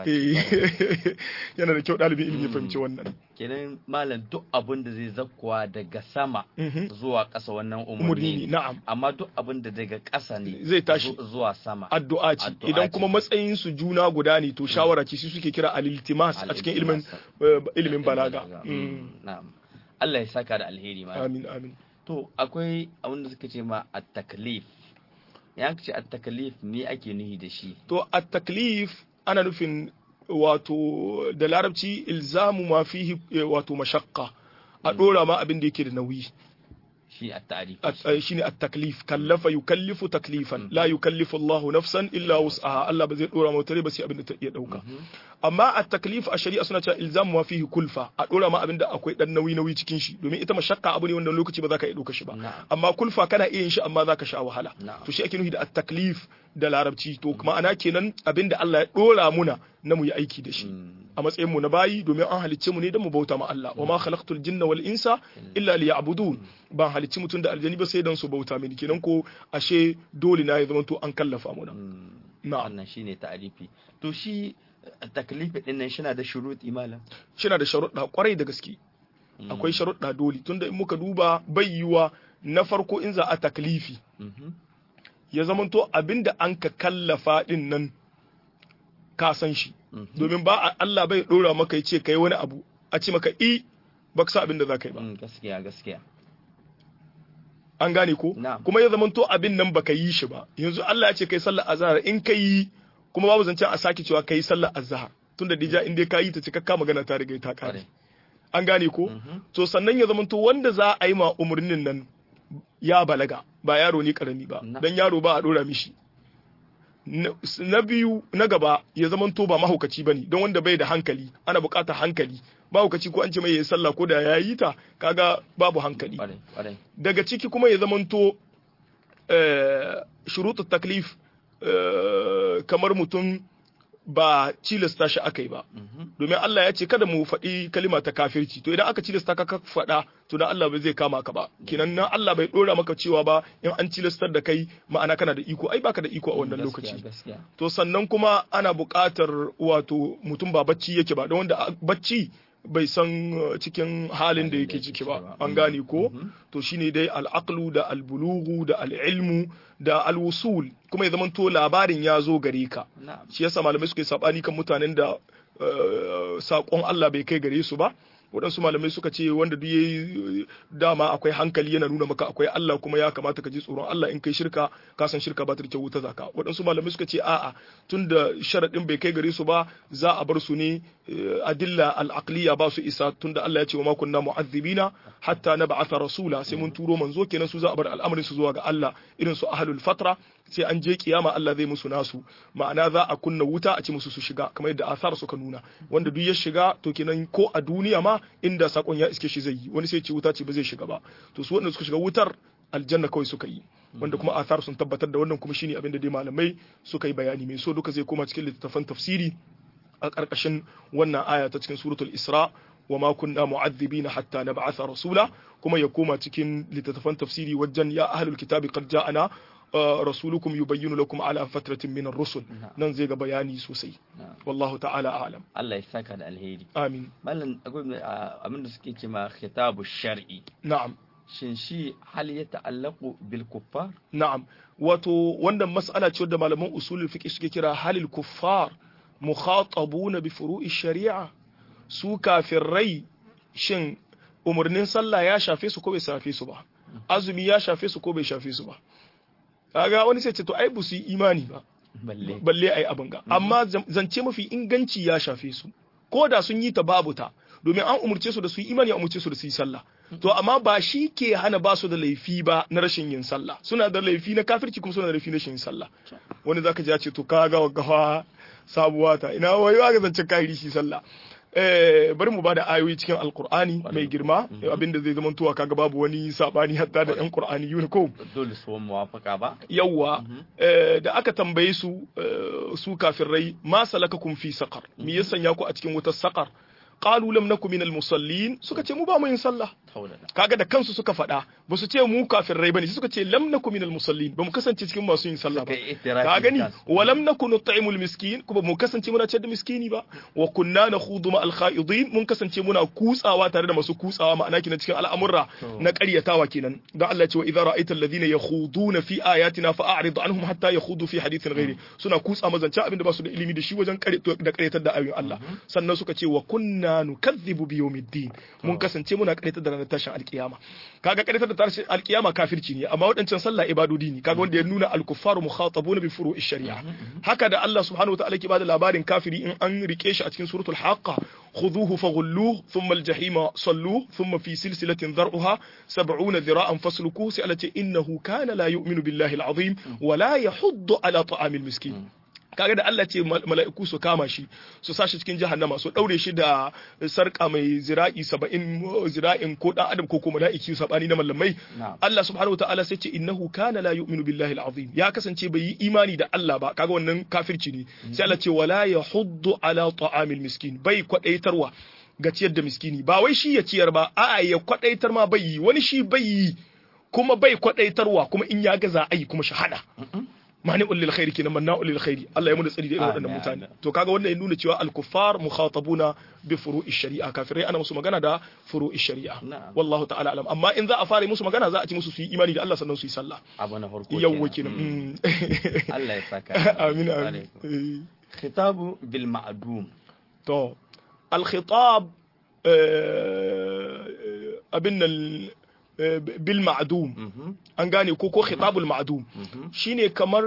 yana da kyau dalibin ilimi ya fahimci wannan kenan malam duk abin da zai zakkuwa daga sama zuwa ƙasa wannan umurni umurni ne na'am amma duk abin da daga ƙasa ne Zai tashi. zu- zuwa sama addu'a ce Addu'a idan ce. kuma matsayin su juna guda ne to shawara ce su suke kira al-iltimas a cikin ilimin ilimin balaga Mm. na'am Allah ya saka da alheri malam amin amin to akwai abin da suka ce ma at-taklif ya ce at-taklif me ake nuhi da shi to at-taklif ana nufin wato da larabci ilzamu ma fihi eh, wato mashaqqa a dora ma abin da yake da nauyi shi at-ta'rif At- eh, shine at-taklif kallafa yukallifu taklifan la yukallifu Allahu nafsan illa wus'aha Allah ba zai dora ma wata rai ba sai abin da ta iya dauka amma at-taklif a shari'a suna cewa ilzamu ma fihi kulfa a dora ma abin da akwai dan nauyi nauyi cikin shi domin ita mashaqqa abu ne wanda lokaci ba za ka iya dauka shi ba Na'am. amma kulfa kana iya yin shi amma za ka sha wahala Na'am. to shi ake nufi da at-taklif da larabci to ma'ana kenan abin da Allah ya dora muna na mu yi aiki da shi a matsayin mu na bayi domin an halicce mu ne don mu bauta ma Allah wa ma khalaqtul jinna wal insa illa liya'budun ban halicci mutum da aljani ba sai dan su bauta mini kenan ko ashe dole na ya zama to an kallafa mu na'am wannan shine ta'rifi to shi taklifi din nan shina da shuruti malam shina da sharuɗa kwarai da gaske akwai sharuɗa dole tunda in muka duba bai yiwa na farko in za a taklifi Mhm. ya zamanto abinda an ka kallafa din nan ka san shi domin ba a- Allah bai dora maka ya ce kai wani abu a ce maka i ba ka sa abin da za ka yi ba Mm, gaskiya gaskiya an gane ko Na'am. kuma ya zamanto abin nan baka yi shi ba yanzu Allah ya ce kai sallar azhar in ka yi kuma babu zancen a sake cewa kai sallar azhar tunda dija in dai ka yi ta cikakka magana ta riga ta kare Kwarai. an gane ko Mhm. to sannan ya zamanto wanda za a yi ma umarnin nan ya balaga ba yaro ne karami ba Na. dan yaro ba a dora mishi na na biyu na gaba ya zamanto ba mahaukaci bane don wanda bai da hankali ana buƙatar hankali mahaukaci ko an ce mai yayi sallah ko da ya yi ta kaga babu hankali kwarai kwarai daga ciki kuma ya zamanto eh, shurutu taklif eh, kamar mutum ba cilasta shi aka yi ba Mhm. domin Allah ya ce kada mu faɗi kalima ta kafirci to idan aka cilasta ka ka faɗa to dan Allah bai zai kama ka ba kenan nan Allah bai dora maka cewa ba in an cilastar da kai ma'ana kana da iko ai baka da iko a wannan Gaskiya, lokaci gaskiya to sannan kuma ana buƙatar wato mutum ba bacci yake ba don wanda a- bacci bai san uh, cikin halin da yake ciki ba an gane ko to shine dai al'aqlu da albulugu da al'ilmu da alwusul kuma ya zamanto labarin ya zo gare ka na'am shi yasa malamai suka yi sabani kan mutanen da uh, saƙon Allah bai kai gare su ba waɗansu malamai suka ce wanda duk yayi dama akwai hankali yana nuna maka akwai Allah kuma ya kamata ka ji tsoron Allah in kai shirka ka san shirka ba ta da kyau ta zaka waɗansu malamai suka ce a'a tunda sharaɗin bai kai gare su ba za a bar su ne eh, adilla al-aqliya ba su isa tunda Allah ya ce wa ma kunna mu'azzibina hatta nab'atha rasula sai mun turo manzo kenan su za a bar al'amarin su zuwa ga Allah irin su ahlul fatra sai an je kiyama Allah zai musu nasu ma'ana za a kunna wuta a ci musu su shiga kamar yadda asar suka nuna wanda duk ya shiga to kenan ko a duniya ma inda sakon ya iske shi zai yi wani sai ce wuta ce ba zai shiga ba to su wanda suka shiga wutar aljanna kawai suka yi wanda kuma asar sun tabbatar da wannan kuma shine abin da dai malamai suka yi bayani mai so duka zai koma cikin littattafan tafsiri a ƙarƙashin wannan aya ta cikin suratul isra wa ma kunna mu'adhibina hatta nab'atha rasula kuma ya koma cikin littattafan tafsiri wajen ya ahlul kitabi qad ja'ana rasulukum yubayyinu lakum ala fatratin min ar-rusul nan zai ga bayani sosai wallahu ta'ala a'lam Allah ya saka da alheri amin mallan akwai abin da suke cewa khitabu shar'i na'am shin shi hal ya ta'allaqu bil kuffar na'am wato wannan mas'ala ce da malaman usulul fiqh suke kira halil kuffar mukhatabuna bi furu'i shari'a su kafirai shin umarnin sallah ya shafe su ko bai shafe su ba azumi ya shafe su ko bai shafe su ba kaga wani sai ce to ai bu su yi imani ba balle balle ai abin ga amma zance mafi inganci ya shafe su ko da sun yi ta babu ta domin an umurce su da su yi imani an umurce su da su yi sallah to amma ba shi ke hana ba su da laifi ba na rashin yin sallah suna da laifi na kafirci kuma suna da laifi na rashin yin sallah wani zaka ji ya ce to ka ga gawa sabuwa ta ina wai ga zancen kahiri shi sallah bari mu bada ayoyi cikin alkur'ani mai girma abinda zai zama tuwa kaga babu wani sabani hatta da yan qur'ani yuni ko dole su muwafaka ba yawa da aka tambaye su su kafirai ma salakakum fi saqar me ya sanya ku a cikin wutar saqar qalu lam nakum minal musallin suka ce mu ba mu yin sallah kaga da kansu suka faɗa ba su ce mu kafirai bane suka ce lam nakum minal musallin ba mu kasance cikin masu yin sallah ba ka gani wa lam nakun nut'imul miskin kuma mu kasance muna ciyar da miskini ba wa kunna nakhudu ma al khaidin mun kasance muna kutsawa tare da masu kutsawa ma'ana kina cikin al'amurra na ƙaryatawa kenan dan Allah ce wa idza ra'aita alladhina yakhuduna fi ayatina fa'rid anhum hatta yakhudu fi hadithin ghairi suna kutsa mazance abinda ba su da ilimi da shi wajen da ƙaryatar da ayoyin Allah sannan suka ce wa kunna nukazzibu bi yawmiddin mun kasance muna ƙaryatar da ranar tashin alkiyama kaga ƙaryatar da tashin alkiyama kafirci ne amma waɗancan sallah ibadodi ne kaga wanda ya nuna al-kuffaru mukhatabuna bi furu'i shari'a haka da Allah subhanahu wa ta'ala ke bada labarin kafiri in an rike shi a cikin suratul haqqa خذوه فغلوه ثم الجحيم صلوه ثم في سلسلة ذرعها سبعون ذراعا فاسلكوه سألت إنه كان لا يؤمن بالله العظيم ولا يحض على طعام المسكين kaga da Allah ce mala'iku su kama shi su sa shi cikin jahannama su daure shi da sarka mai zira'i saba'in zira'in ko dan adam ko kuma mala'iki sabani na mallamai Allah subhanahu wataala sai ce innahu kana la yu'minu billahi al-azim ya kasance bai yi imani da Allah ba kaga wannan kafirci ne sai Allah ce wala yahuddu ala ta'amil miskin bai kwadaitarwa ga ciyar da miskini ba wai shi ya ciyar ba a'a ya kwadaitar ma bai yi wani shi bai yi kuma bai kwadaitarwa kuma in ya gaza ai kuma shahada mani ulil khairi kenan manna ulil khairi Allah ya mu da tsari da irin waɗannan mutane to kaga wannan ya nuna cewa al-kuffar mukhatabuna bi furu'i shari'a kafirai ana musu magana da furu'i shari'a wallahu ta'ala alam amma in za a fara musu magana za a ci musu su yi imani da Allah sannan su yi sallah abu na farko yawwa kenan Allah ya saka amin amin khitabu bil ma'dum to al-khitab abin nan bil ma'dum an gane ko ko khitabul ma'dum shine kamar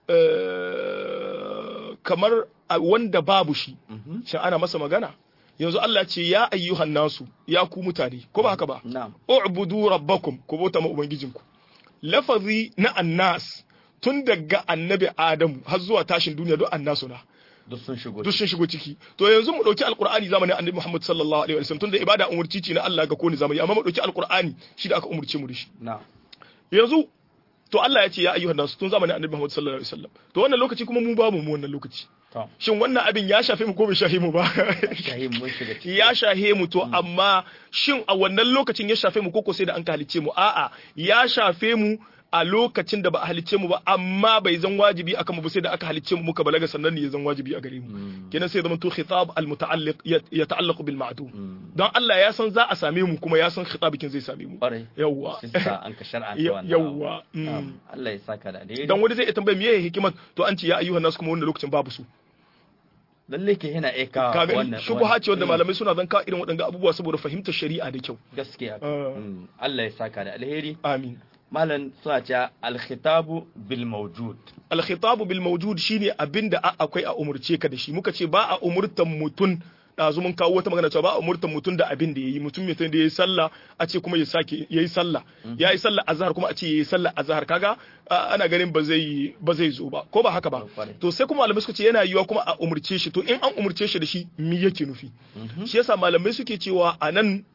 kamar wanda babu shi shin ana masa magana yanzu Allah ce ya ayyuhan nasu ya ku mutane ko ba haka ba u'budu rabbakum ku bauta ma ubangijinku lafazi na annas tun daga annabi adamu har zuwa tashin duniya duk annasu na duk sun shigo duk sun shigo ciki to yanzu mu dauki alqur'ani zamanin annabi Muhammad sallallahu alaihi wasallam tunda ibada umurci ce na Allah ga kone zamani amma mu dauki alqur'ani shi da aka umurce mu da shi yanzu to Allah ya ce ya ayyuhan nasu tun zamanin annabi Muhammad sallallahu alaihi wasallam to wannan lokaci kuma mu babu mu wannan lokaci shin wannan abin ya shafe mu ko bai shafe mu ba ya shafe mu to amma shin a wannan lokacin ya shafe mu ko sai da an halicce mu a'a ya shafe mu a lokacin da ba a halicce mu ba amma bai zan wajibi akan mu ba sai da aka halicce mu muka balaga sannan ne ya zan wajibi a gare mu kenan sai zaman to khitab al muta'alliq ya ta'allaqu bil ma'dum dan Allah ya san za a same mu kuma ya san khitabikin zai same mu yawa an ka shar'a wannan yawa Allah ya saka da alheri dan wani zai tambaye me hikimar to an ce ya ayyuhan nas kuma wannan lokacin babu su lalle ke yana eka wannan shubha ce wanda malamai suna zan ka irin waɗanga abubuwa saboda fahimtar shari'a da kyau gaskiya Allah ya saka da alheri amin malam suna cewa alkhitabu bil mawjud alkhitabu bil mawjud shine abinda akwai a umurce ka da shi muka ce ba a umurtan mutun ɗazu mun kawo wata magana cewa ba a umurtan mutum da abin da yayi mutum mutum da yayi sallah a ce kuma ya sake yayi sallah yayi sallah azhar kuma a ce yayi sallah azhar kaga ana ganin ba zai ba zai zo ba ko ba haka ba to sai kuma malamai suka ce yana yiwa kuma a umurce shi to in an umurce shi da shi me yake nufi shi yasa malamai suke cewa anan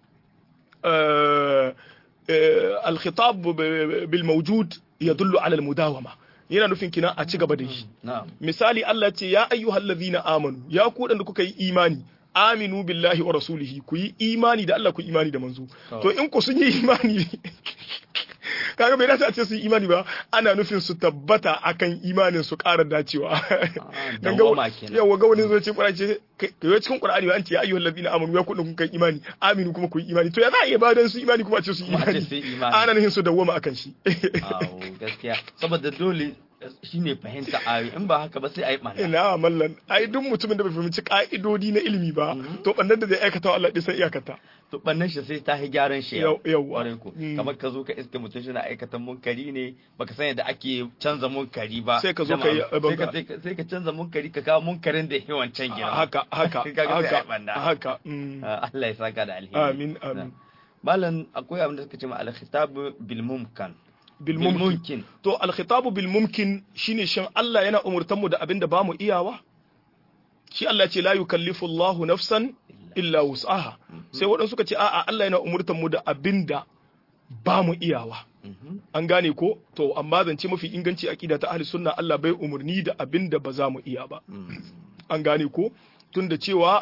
الخطاب بالموجود يدل على المداومة yana nufin kina a ci gaba da shi misali Allah ce ya ayyuhal ladhina amanu ya ku da kuka yi imani aminu billahi wa rasulihi ku yi imani da Allah ku yi imani da manzo to in ku sun yi imani kaga bai dace a ce su yi imani ba ana nufin su tabbata akan imanin su ƙara dacewa dan ga yawa ga wani zai ce Qur'ani ce kai cikin Qur'ani ba an ce ya ayyuhal ladina amanu ya kudin kun kai imani aminu kuma ku yi imani to ya za a iya ba dan su imani kuma a ce su yi imani ana nufin su dawwama akan shi gaskiya saboda dole shine fahimta ayoyi in ba haka ba sai a yi ɓanna. Ina mallan ai duk mutumin da bai fahimci ka'idodi na ilimi ba to ɓannan da zai aikata Allah ɗin sai iyakata. To ɓannan shi sai ta yi gyaran shi yau. Yawwa. Kamar ka zo ka iske mutum shi na aikata munkari ne baka san yadda ake canza munkari ba. Sai ka zo ka yi Sai ka canza munkari ka kawo munkarin da ya wancan gina. Haka haka haka haka. Allah ya saka da alheri. Amin amin. Malam akwai abin da suka ce ma al-khitab bil mumkan. bilmumkin to alkhitabu bilmumkin shine shin Allah yana umurtan mu da abinda ba mu iyawa shi Allah ce la yukallifu Allahu nafsan illa wus'aha sai waɗansu suka ce a'a Allah yana umurtan mu da abinda ba mu iyawa an gane ko to amma zance mafi inganci aqida ta ahli sunna Allah bai umurni da abinda ba za mu iya ba an gane ko tunda cewa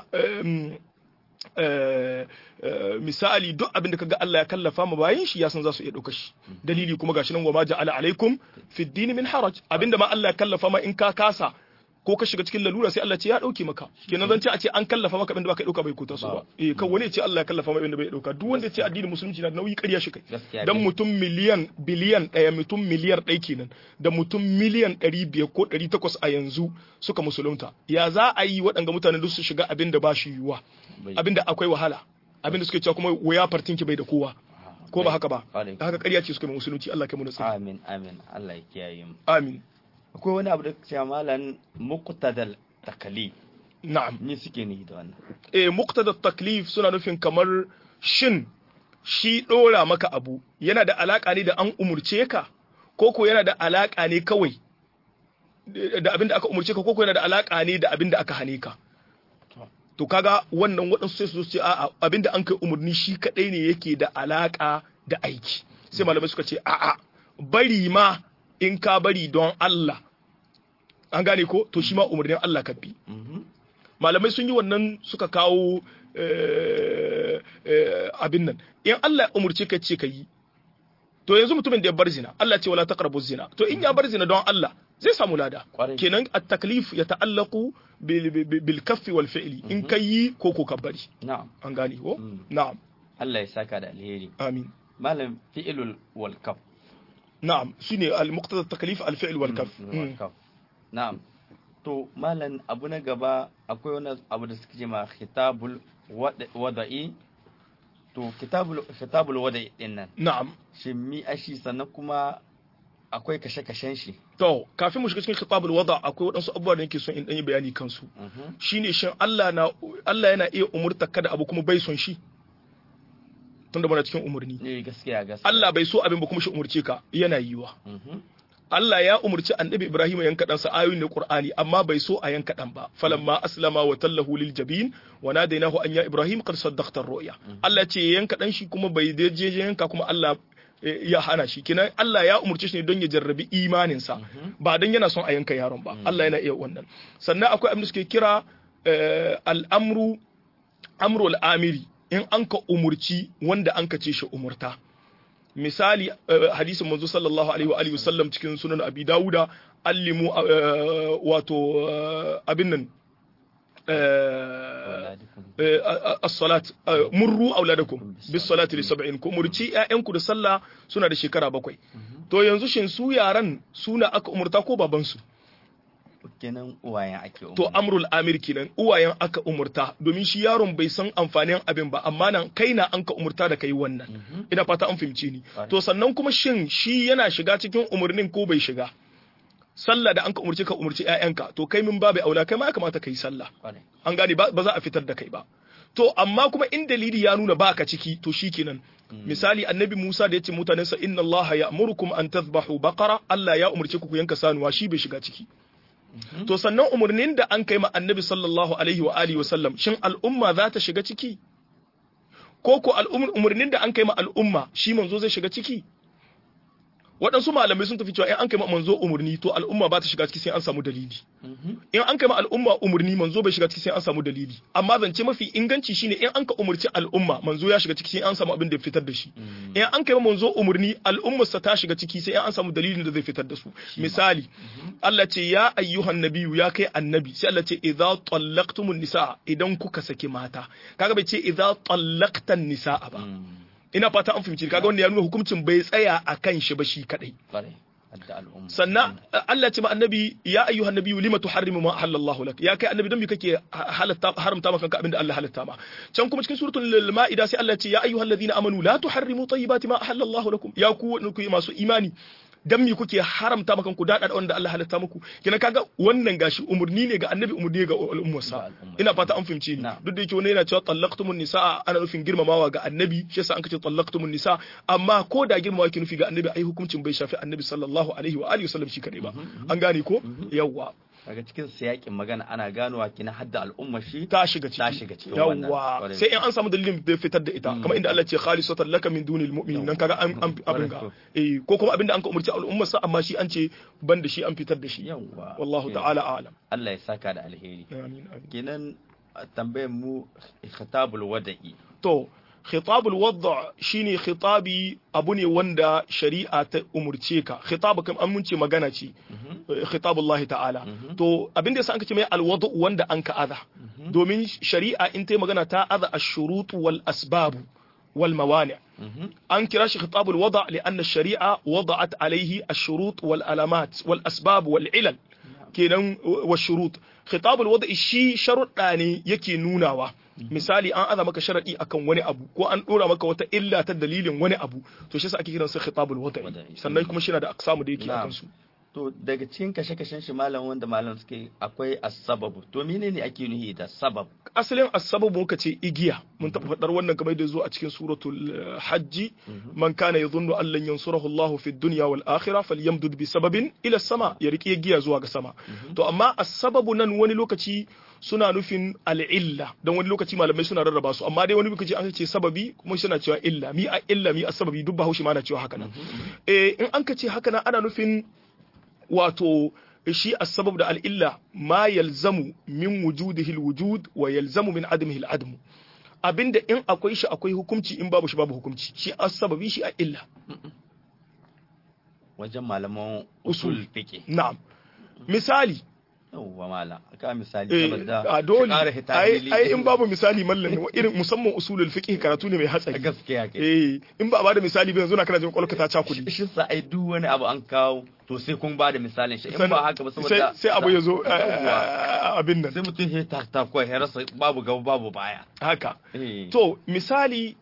misali duk abin da kaga Allah ya kallafa mu bayin shi ya san za su iya ɗauka shi dalili kuma gashi nan wa ma ja'ala alaikum fi dini min haraj abinda ma Allah ya kallafa ma in ka kasa ko ka shiga cikin lalura sai Allah ce ya dauke maka kenan zan ce a ce an kallafa maka abinda baka dauka bai kuta su ba eh kan wani ya ce Allah ya kallafa ma abinda bai dauka duk wanda ya ce addinin musulunci na nauyi ƙarya shi kai dan mutum miliyan biliyan ɗaya mutum miliyar ɗaya kenan da mutum miliyan ɗari biyar ko ɗari takwas a yanzu suka musulunta ya za a yi waɗanga mutane duk su shiga abinda ba shi yiwuwa abinda akwai wahala abinda suke cewa kuma waya fartinki bai da kowa ko ba haka ba haka ƙarya ce suka mai musulunci Allah kai mu nasiha amin amin Allah ya kiyaye mu amin akwai wani abu da cewa malan muqtadal taklif na'am me suke ni da wannan eh muqtadal taklif suna nufin kamar shin shi dora maka abu yana da alaka ne da an umurce ka ko ko yana da alaka ne kawai da abin da aka umurce ka ko ko yana da alaka ne da abin da aka hane ka to kaga wannan waɗansu sai su ce a'a abinda an kai umarni shi kadai ne yake da alaka da aiki sai malamai suka ce a'a bari ma in ka bari don Allah an gane ko to shi ma umarnin Allah ka bi malamai sun yi wannan suka kawo abin nan in Allah ya umurce ka ce ka yi to yanzu mutumin da ya bar zina Allah ce wala taqrabu zina to in ya bar zina don Allah zai samu lada kenan at-taklif ya ta'allaqu bil kaffi wal fi'li in kai ko ko kabbari na'am an gane ko na'am Allah ya saka da alheri amin malam fi'lul wal kaf na'am shine al-muqtada at-taklif al-fi'l wal kaf na'am to malam abu na gaba akwai wani abu da suke ma khitabul wada'i to kitabul kitabul wada'i din nan na'am shin mi ashi sannan kuma akwai kashe-kashen shi. To, kafin mu shiga cikin kitabul wada akwai waɗansu abubuwa da nake son in ɗanyi bayani kansu. Shine shin Allah na Allah yana iya umurta kada abu kuma bai son shi. Tunda muna cikin umurni. Eh gaskiya gaskiya. Allah bai so abin ba kuma shi umurce ka yana yiwa. Allah ya umurci annabi Ibrahim yanka ɗansa ayoyin na Qur'ani amma bai so a yanka ɗan ba. Falamma aslama wa tallahu lil jabin wa nadainahu an ya Ibrahim qad saddaqta ar-ru'ya. Allah ce yanka ɗan shi kuma bai je yanka kuma Allah ya hana shi kenan Allah ya umurce shi ne don ya jarrabi imaninsa ba don yana son a yanka yaron ba Allah yana iya wannan sannan akwai abin da suke kira al'amru amru al'amiri in an ka umurci wanda an ka ce shi umurta misali hadisin manzo sallallahu alaihi wa alihi wasallam cikin sunan abi dauda allimu wato abin nan as-salat murru auladakum bis salati li sab'in ku murci ƴaƴanku da sallah suna da shekara bakwai to yanzu shin su yaran suna aka umurta ko baban su kenan uwayen ake umurta to amrul amir kenan uwayen aka umurta domin shi yaron bai san amfanin abin ba amma nan kai na an ka umurta da kai wannan ina fata an fahimce ni to sannan kuma shin shi yana shiga cikin umurnin ko bai shiga sallah da an ka umurce ka umurci ƴaƴanka to kai min babu aula kai ma ya kamata ka yi sallah an gane ba za a fitar da kai ba to amma kuma in dalili ya nuna baka ciki to shikenan misali annabi Musa da yace mutanensa inna Allah ya'murukum an tadhbahu baqara Allah ya umurce ku ku yanka sanuwa shi bai shiga ciki to sannan umurnin da an kai ma annabi sallallahu alaihi wa alihi wa sallam shin al'umma za ta shiga ciki ko ko umurnin da an kai ma al'umma shi manzo zai shiga ciki waɗansu malamai sun tafi cewa in an kai ma manzo umurni to al'umma ba ta shiga ciki sai an samu dalili in an kai ma al'umma umurni manzo bai shiga ciki sai an samu dalili amma zance mafi inganci shine in an ka umurci al'umma manzo ya shiga ciki sai an samu abin da ya fitar da shi in an kai ma manzo umurni al'ummarsa ta shiga ciki sai an samu dalilin da zai fitar da su misali Allah ce ya ayyuhan nabiyyu ya kai annabi sai Allah ce idza tallaqtumun nisaa idan kuka saki mata kaga bai ce idza tallaqtan nisaa ba ina fata an fahimci kaga wanda ya nuna hukuncin bai tsaya a kan shi ba shi kadai sannan Allah ce ma annabi ya ayyuhan nabiyyu lima tuharrimu ma ahallallahu lak ya kai annabi don me kake halatta haramta maka kanka abinda Allah halatta ma can kuma cikin suratul maida sai Allah ce ya ayyuhal ladina amanu la tuharrimu tayyibati ma ahallallahu lakum ya ku masu imani dan me kuke haramta maka ku dada wanda Allah halatta muku kina kaga wannan gashi umurni ne ga annabi umurni ga al'ummarsa ina fata an fahimce ni duk da yake wani yana cewa tallaqtumun nisa ana nufin girmamawa ga annabi shi yasa an kace tallaqtumun nisa amma ko da girmamawa ke nufi ga annabi ai hukuncin bai shafi annabi sallallahu alaihi wa alihi wasallam shi kadai ba an gane ko yawwa daga cikin siyakin magana ana g‌anowa kina hadda al'umma shi ta shiga ciki ta shiga ciki yawa sai in an samu dalilin da fitar da ita kamar inda Allah ce khalisatan laka min dunil mu'minin nan kaga an abin ga eh ko kuma abinda an ka umurci al'ummar sa amma shi an ce ban da shi an fitar da shi yawa wallahu ta'ala a'lam Allah ya saka da alheri amin amin kenan tambayar mu khitabul wada'i to khitabul wadda shine khitabi abu ne wanda shari'a ta umurce ka khitabu kam an munce magana ce khitabullahi ta'ala to abin da yasa an kace mai alwadu wanda an ka aza domin shari'a in ta magana ta aza ash-shurut wal asbab wal mawani an kira shi khitabul wada lianna ash-shari'a wada'at alayhi ash-shurut wal alamat wal asbab wal ilal kenan wa shurut khitabul wada shi sharuɗa ne yake nunawa misali an aza maka sharadi akan wani abu ko an dora maka wata illa ta dalilin wani abu to shi yasa ake kiransa khitabul wada sannan kuma shi na da aksamu da yake akan su to daga cikin kashe-kashen shi malam wanda malam suke akwai asababu to menene ake nuhi da sabab asalin asababu muka ce igiya mun taɓa faɗar wannan kamar da zo a cikin suratul hajji man kana yadhunnu an lan yansurahu Allah fi dunya wal akhirah falyamdud bi sababin ila sama ya riƙe igiya zuwa ga sama to amma asababu nan wani lokaci suna nufin al'illa don wani lokaci malamai suna rarraba su amma dai wani lokaci an ce sababi kuma suna cewa illa mi a illa mi a sababi duk bahaushe ma na cewa haka nan eh in an ka ce haka nan ana nufin wato shi asbab da al'illa ma yalzamu min wujudihi alwujud wa yalzamu min adamihi al'adam abinda in akwai shi akwai hukunci in babu shi babu hukunci shi asbabi shi a illa wajen malaman usul fiqh na'am misali yawwa mala ka misali saboda a dole ai ai in babu misali mallan irin musamman usulul fiqh karatu ne mai hatsari gaskiya ke eh in ba a bada misali ba yanzu na kana jin kwalka ta cakudi shi sa ai duk wani abu an kawo to sai kun bada misalin shi in ba haka ba saboda sai abu ya zo abin nan sai mutum ya ta ta ko ya rasa babu gaba babu baya haka to misali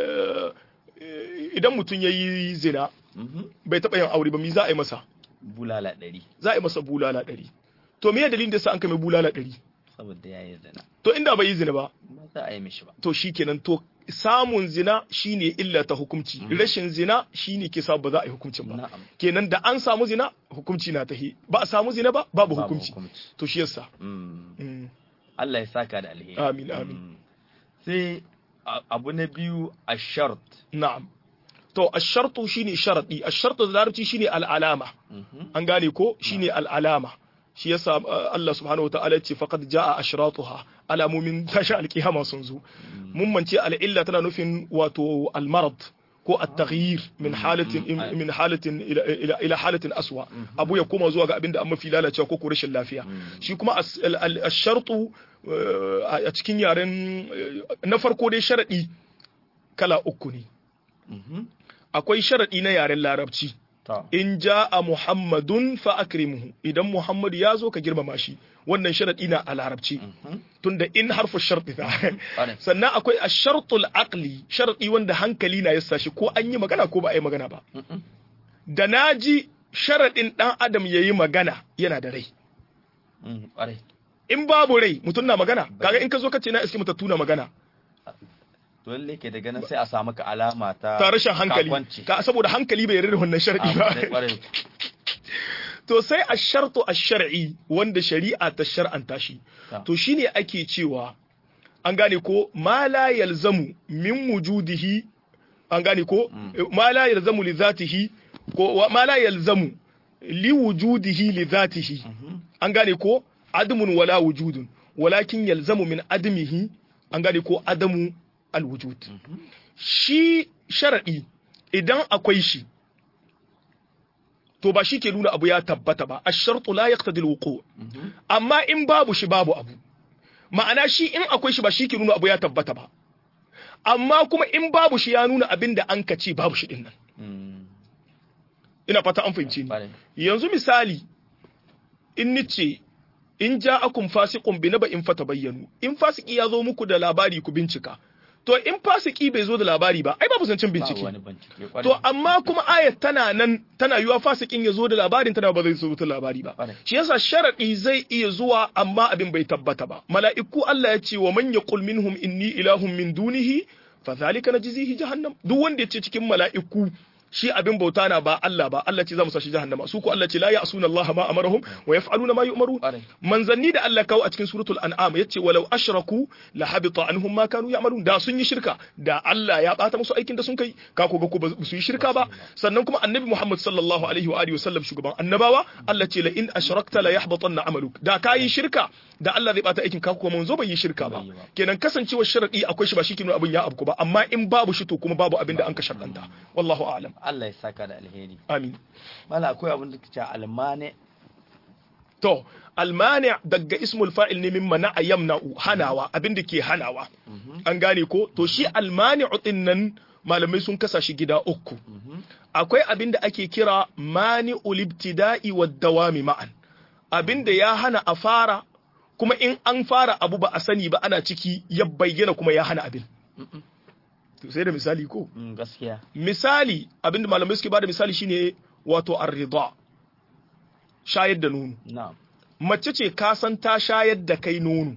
idan mutum yayi zina bai taba yin aure ba mi za a yi masa bulala ɗari za a yi masa bulala ɗari to me dalilin da sa an kai mai bulala ɗari saboda ya yi zina to inda bai yi zina ba ba za a yi mishi ba to shikenan to samun zina shine illa ta hukunci rashin zina shine ke sa ba za a yi hukuncin ba kenan da an samu zina hukunci na tahi ba a samu zina ba babu hukunci to shi yasa Allah ya saka da alheri amin amin sai abu na biyu a shart na'am to ashartu shine sharadi ashartu da larabci shine al'alama an gane ko shine al'alama shi yasa Allah subhanahu wataala ce faqad jaa ashratuha alamomin tashi alkiyama sun zo mun mance al'illa tana nufin wato al-marad ko at-taghyir min halatin min halatin ila ila halatin aswa abu ya koma zuwa ga abinda an mafi lalacewa ko rashin lafiya shi kuma ashartu a cikin yaren na farko dai sharadi kala uku ne akwai sharadi na yaren larabci in ja'a muhammadun fa akrimuhu idan muhammadu ya zo ka girmama shi wannan sharadi na a larabci tunda in harfu sharti ta sannan akwai ashartul aqli sharadi wanda hankali na yasa shi ko an yi magana ko ba a yi magana ba da naji sharadin dan adam yayi magana yana da rai in babu rai mutum na magana kaga in ka zo ka ce na iske mutattu na magana dole ke daga nan sai a samu ka alama ta ta rashin hankali ka saboda hankali bai yarda wannan shar'i ba to sai a shartu a shar'i wanda shari'a ta shar'anta shi to shine ake cewa an gane ko ma la yalzamu min wujudihi an gane ko ma la yalzamu li zatihi ko ma la yalzamu li wujudihi li dhatihi an gane ko adamun wala wujudun walakin yalzamu min adamihi an gane ko adamu alwujud shi sharadi idan akwai shi to ba shi ke nuna abu ya tabbata ba ash-shartu la yaqtadi al-wuqu amma in babu shi babu abu ma'ana shi in akwai shi ba shi ke nuna abu ya tabbata ba amma kuma in babu shi ya nuna abin da an ka ce babu shi din nan ina fata an fahimce ni yanzu misali in nice in ja'akum fasiqun bi naba'in fatabayyanu in fasiki ya zo muku da labari ku bincika to in fasiki bai zo da labari ba ai babu zancen bincike to amma kuma ayat tana nan tana yiwa fasikin ya zo da labarin tana ba zai zo da labari ba shi yasa sharadi zai iya zuwa amma abin bai tabbata ba mala'iku Allah ya ce wa man yaqul minhum inni ilahun min dunihi fa zalika najzihi jahannam duk wanda ya ce cikin mala'iku shi abin bauta na ba Allah ba Allah ce za mu sa shi jahannama su ko Allah ce la ya'suna Allah ma amarahum wa yaf'aluna ma yu'marun manzanni da Allah kawo a cikin suratul an'am yace walau ashraku la habita anhum ma kanu ya'malun da sun yi shirka da Allah ya bata musu aikin da sun kai ka ko ga ko ba su yi shirka ba sannan kuma annabi Muhammad sallallahu alaihi wa alihi wasallam shugaban annabawa Allah ce la in ashrakta la yahbatanna amaluk da ka yi shirka da Allah zai bata aikin ka kuma manzo bai yi shirka ba kenan kasancewar sharadi akwai shi ba shi ke nuna abin ya abu ba amma in babu shi to kuma babu abin da an ka sharɗanta wallahu a'lam Allah ya saka da alheri. Amin. Mala akwai abin da kace almane. To, almani daga ismul fa'il ne min mana yamna'u hanawa abin da ke hanawa. An gane ko? To shi almani din nan malamai sun kasa shi gida uku. Akwai abin da ake kira mani ulibtida'i wa dawami ma'an. Abin da ya hana a fara kuma in an fara abu ba a sani ba ana ciki ya bayyana kuma ya hana abin. to sai da misali ko gaskiya misali abinda malamai suke bada misali shine wato ar-ridha shayar da nono na'am mace ce ka san ta shayar da kai nono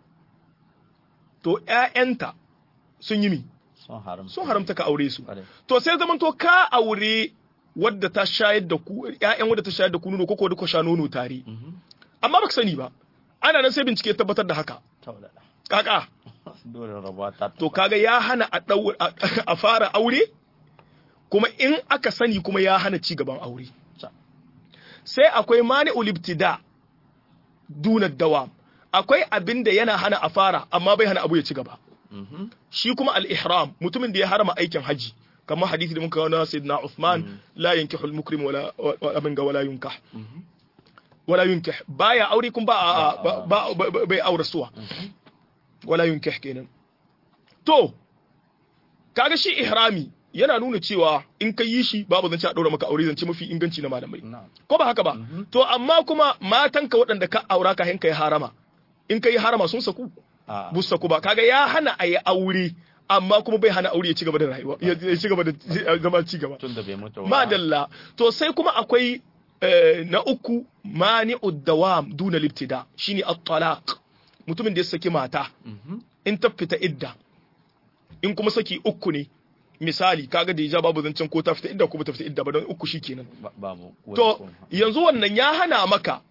to ƴaƴanta sun yi mi sun haramta sun haramta ka aure su Kwarai. to sai zaman to ka aure wadda ta shayar da ku ƴaƴan wadda ta shayar da ku nono ko ko duka sha nono tare Mhm. amma baka sani ba ana nan sai bincike ya tabbatar da haka taulada kaka dole rabuwa ta to kaga ya hana a ɗau- a a fara aure kuma in aka sani kuma ya hana ci gaban aure Ca. sai akwai mani ulibtida duna dawa akwai abin da yana hana a fara amma bai hana abu ya ci gaba Mhm. shi kuma al-ihram mutumin da ya harama aikin haji kamar hadisi da muka kawo na sayyidina Uthman la yankihu al-mukrim wala wa- abin ga wala yunkah Mhm. wala yunkih baya aure kun ba a- ba ba- ba- bai aure suwa wala yunkih kenan to kaga shi ihrami yana nuna cewa in ka yi shi babu zance a daura maka aure zance mafi inganci na malamai na'am ko ba haka ba to amma kuma matanka waɗanda ka aura ka hinka yi harama in ka yi harama sun saku a bu saku ba kaga ya hana a yi aure amma kuma bai hana aure ya ci gaba da rayuwa ya ya ci gaba da zama ci gaba tun da bai mutu ba madalla to sai kuma akwai eh, na uku mani'ud dawam duna libtida shine at-talaq mutumin da ya saki mata Mhm. in ta fita idda in kuma saki uku ne misali kaga da ya babu zancen ko ta fita idda ko ba ta fita idda ba don uku shikenan Ba- babu wani to kuma. yanzu wannan ya hana maka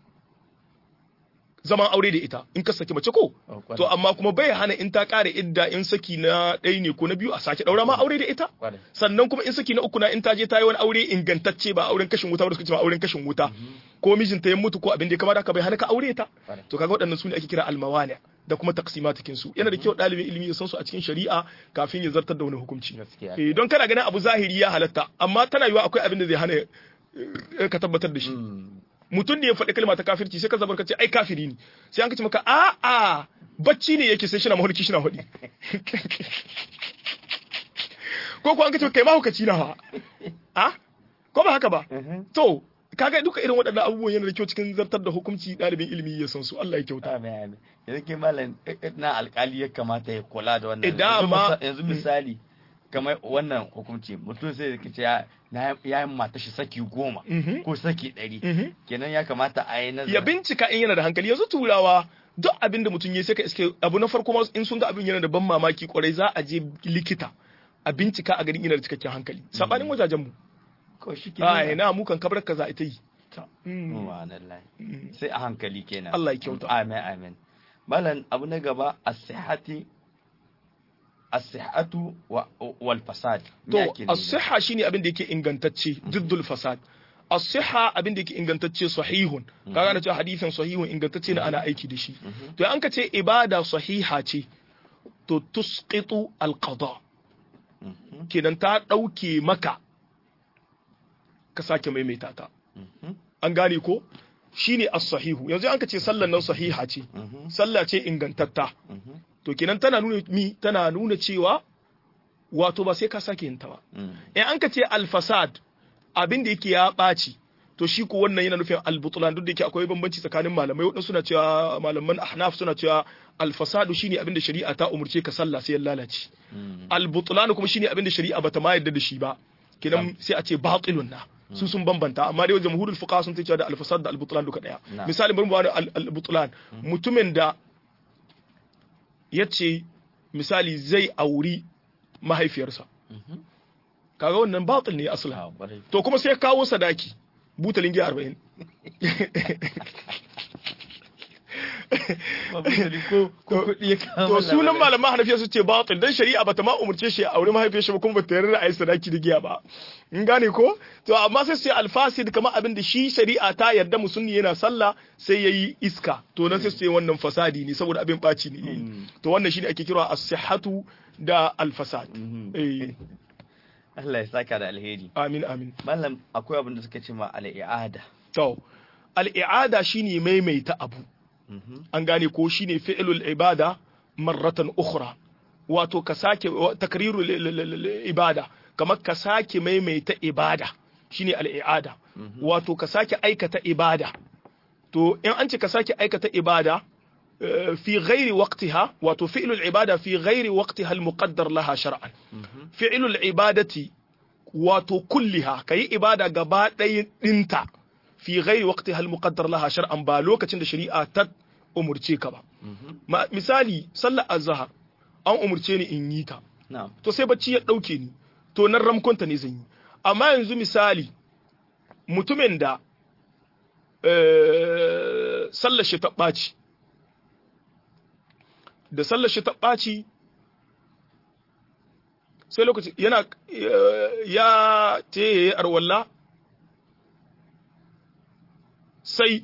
zaman aure da ita in ka saki mace ko Oh, kwarai. to amma kuma bai hana in ta kare idda in saki na ɗaya ne ko na biyu a sake ɗaura ma aure da ita Kwarai. sannan kuma in saki na uku na in ta je ta yi wani aure ingantacce ba auren kashin wuta ba da suka ce ba auren kashin wuta ko mijinta ya mutu ko abin da ya kamata ka bai hana ka aure ta Kwarai. to kaga waɗannan su ne ake kira almawani da kuma taqsimatikin su yana da kyau ɗalibin ilimi ya san su a cikin shari'a kafin ya zartar da wani hukunci Gaskiya. eh don kana ganin abu zahiri ya halatta amma tana yiwa akwai abin da zai hana eh, ka tabbatar da shi Mm. mutum ne ya faɗi kalma ta kafirci sai ka zabar ka ce ai kafiri ne sai an ka ce maka a a bacci ne yake sai shi na mahulki shi na hudi ko ko an ka ce kai mahaukaci na ha a ko ba haka ba Mhm. to kaga duka irin waɗannan abubuwan yana da kyau cikin zartar da hukunci ɗalibin ilimi ya san su Allah ya kyauta Amin, amin. yanzu ke malam eh, eh, na alkali ya kamata ya kula da wannan Eh, Yanzu dama- misa- yanzu misali kamar wannan hukunci mutum sai ya ce ya na ya yi mata shi saki goma Mhm. ko saki ɗari Mhm. kenan ya kamata a yi nazari ya bincika in yana da hankali yanzu turawa duk abin da mutum ya sai ka iske abu na farko ma in sun ga abin yana da ban mamaki kwarai za a je likita a bincika a garin yana da cikakken hankali sabanin wajajen mu ko shi ke a ina mu kan kabar ka za a ita yi Mm. Subhanallah. Mm. sai a hankali kenan Allah ya kyauta. amin amin malam abu na gaba as-sihhati as-sihhatu wal fasad to as-sihha shine abin da yake ingantacce diddul fasad as-sihha abin da yake ingantacce sahihun kaga na ce hadisin sahihun ingantacce ne ana aiki da shi to an ka ce ibada sahiha ce to tusqitu al-qada kenan ta dauke maka ka sake maimaita ta an gane ko shine as-sahihu yanzu an ka ce sallan nan sahiha ce sallah ce ingantatta to kenan tana nuna mi tana nuna cewa wato ba sai ka sake yin ta ba in an ka ce al-fasad abin da yake ya ɓaci to shi ko wannan yana nufin al-butlan duk da yake akwai bambanci tsakanin malamai wadansu suna cewa malaman ahnaf suna cewa al-fasadu shine abin da shari'a ta umurce ka sallah sai ya lalace al-butlan kuma shine abin da shari'a bata ma yarda da shi ba kenan sai a ce batilun na su sun bambanta amma dai jamhurul fuqaha sun ce da al-fasad da al-butlan duka daya misali bari mu bani al-butlan mutumin da yace misali zai auri mahaifiyarsa kaga wannan batil ne asla to kuma sai kawo sadaki butalin giya 40 to sunan malaman hanafiya su ce batil dan shari'a bata ma umurce shi a aure mahaifiyar shi ba kuma bata yarda a yi sadaki da giya ba in gane ko to amma sai sai alfasid kamar abin da shi shari'a ta yarda musulmi yana sallah sai yayi iska to nan sai sai wannan fasadi ne saboda abin baci ne to wannan shine ake kira as-sihhatu da al-fasad eh Allah ya saka da alheri amin amin mallam akwai abin da suka ce ma al-i'ada to al-i'ada shine maimaita abu an gane ko shine fi'lul ibada marratan ukhra wato ka sake takrirul ibada kamar ka sake maimaita ibada shine al-i'ada wato ka sake aikata ibada to in an ce ka sake aikata ibada في غير وقتها وتفعل العبادة في غير وقتها المقدر لها شرعا فعل العبادة وتكلها كي عبادة قباء انت في غير وقتها المقدر لها شرعا بالوكة عند شريعة تد أمرتيك با مثالي صلى الزهر أو أمرتيني إن يتا نعم to sai bacci ya ɗauke ni to nan ramkonta ne zan yi amma yanzu misali mutumin da sallar shi ta ɓaci da sallar shi ta ɓaci sai lokaci yana ya te arwalla sai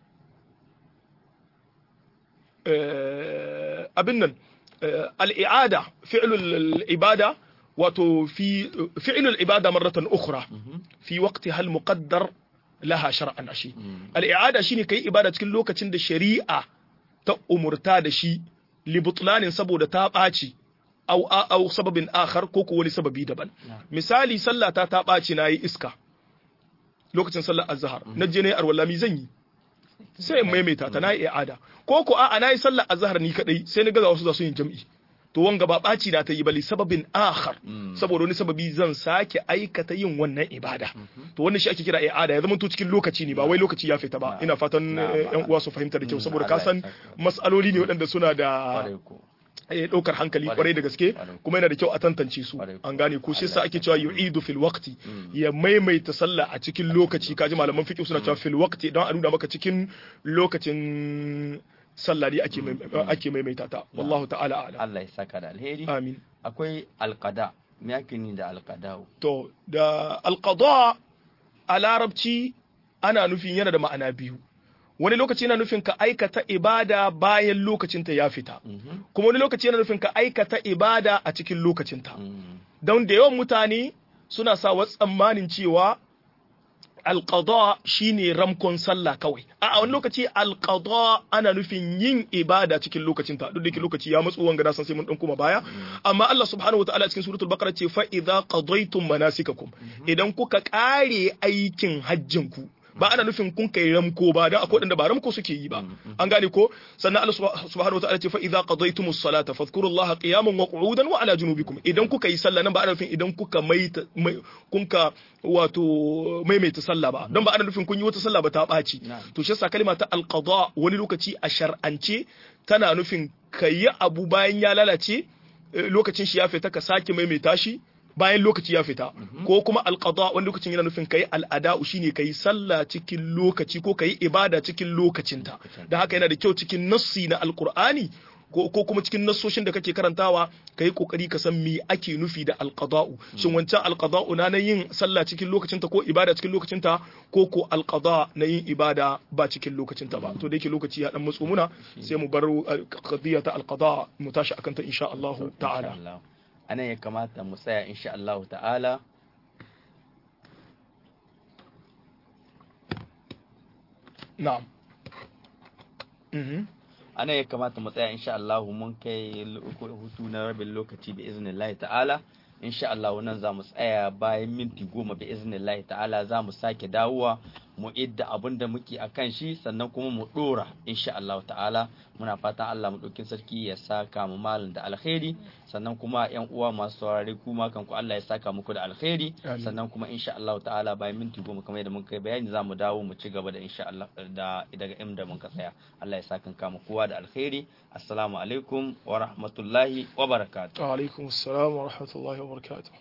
abin nan al'i'ada fi'ilul ibada wato fi fi'ilul ibada marratan ukhra fi waqti hal muqaddar laha shar'an ashi al'i'ada shine kai ibada cikin lokacin da shari'a ta umurta da shi libutlanin saboda ta ɓaci au au sababin akhar ko ko wani sababi daban misali sallata ta ɓaci na yi iska lokacin sallar azhar na je ne arwallami zan yi sai in maimaita ta na yi i'ada ko ko a'a na yi sallar azhar ni kadai sai ni ga wasu za su yin jam'i to wanga ba ɓaci na ta yi bali sababin akhar saboda wani sababi zan sake aikata yin wannan ibada to wannan shi ake kira i'ada ya zama to cikin lokaci ne ba wai lokaci ya fita ba ina fatan yan uwa su fahimta da kyau saboda ka san mas'aloli ne waɗanda suna da ɗaukar hankali kwarai da gaske kuma yana da kyau a tantance su an gane ko shi yasa ake cewa yu'idu fil waqti ya maimaita sallah a cikin lokaci kaji malaman fiqh suna cewa fil waqti don a nuna maka cikin lokacin sallah ne ake ake maimaita ta wallahu ta'ala a'lam Allah ya saka da alheri amin akwai alqada me yake ni da alqada to da alqada a larabci ana nufin yana da ma'ana biyu wani lokaci yana nufin ka aikata ibada bayan lokacinta ya fita kuma wani lokaci yana nufin ka aikata ibada a cikin lokacinta don da yawan mutane suna sa wasu tsammanin cewa alƙada shine ramkon sallah kawai a wani lokaci alƙada ana nufin yin ibada cikin lokacinta duk da lokaci ya matsu wanga na san sai mun dan kuma baya amma Allah subhanahu wataala cikin suratul baqara ce fa idza qadaytum manasikakum idan kuka kare aikin hajjin ku ba ana nufin kun kai ramko ba dan akwai da ba ramko suke yi ba an gane ko sannan Allah subhanahu wa ta'ala ce fa idza qadaytumus salata fadhkurullaha qiyaman wa qu'udan wa ala junubikum idan kuka yi sallah nan ba ana nufin idan kuka maita kun ka wato maimaita sallah ba don ba ana nufin kun yi wata sallah ba ta ɓaci to shi yasa kalma ta alqada wani lokaci a shar'ance tana nufin kayi abu bayan ya lalace lokacin shi ya fita ka sake maimaita shi bayan lokaci ya fita ko kuma alqada wani lokacin yana nufin kai al'ada'u shine kai sallah cikin lokaci ko kai ibada cikin lokacinta da haka yana da kyau cikin nassi na alqur'ani ko ko kuma cikin nassoshin da kake karantawa kai kokari ka san me ake nufi da alqada'u shin wancan alqada'u na yin sallah cikin lokacinta ko ibada cikin lokacinta ko ko alqada na yin ibada ba cikin lokacinta ba to da yake lokaci ya dan matso muna sai mu bar qadiyya ta alqada mu tashi akan ta insha Allah ta'ala anan ya kamata mu tsaya insha Allah ta'ala na'am mhm ana ya kamata mu tsaya insha Allah mun kai hutu na rabin lokaci bi iznillahi ta'ala insha Allah nan za mu tsaya bayan minti goma bi iznillahi ta'ala za mu sake dawowa mu idda abin da muke a kan shi sannan kuma mu dora insha Allah ta'ala muna fatan Allah mu ɗauki sarki ya saka mu malin da alkhairi sannan kuma yan uwa masu saurare kuma kan ku Allah ya saka muku da alkhairi sannan kuma insha Allah ta'ala bayan minti goma kamar yadda mun kai bayani za mu dawo mu ci gaba da insha Allah da daga inda mun ka tsaya Allah ya saka kama kowa da alkhairi assalamu alaikum wa rahmatullahi wa barakatuh wa alaikum assalam wa rahmatullahi wa barakatuh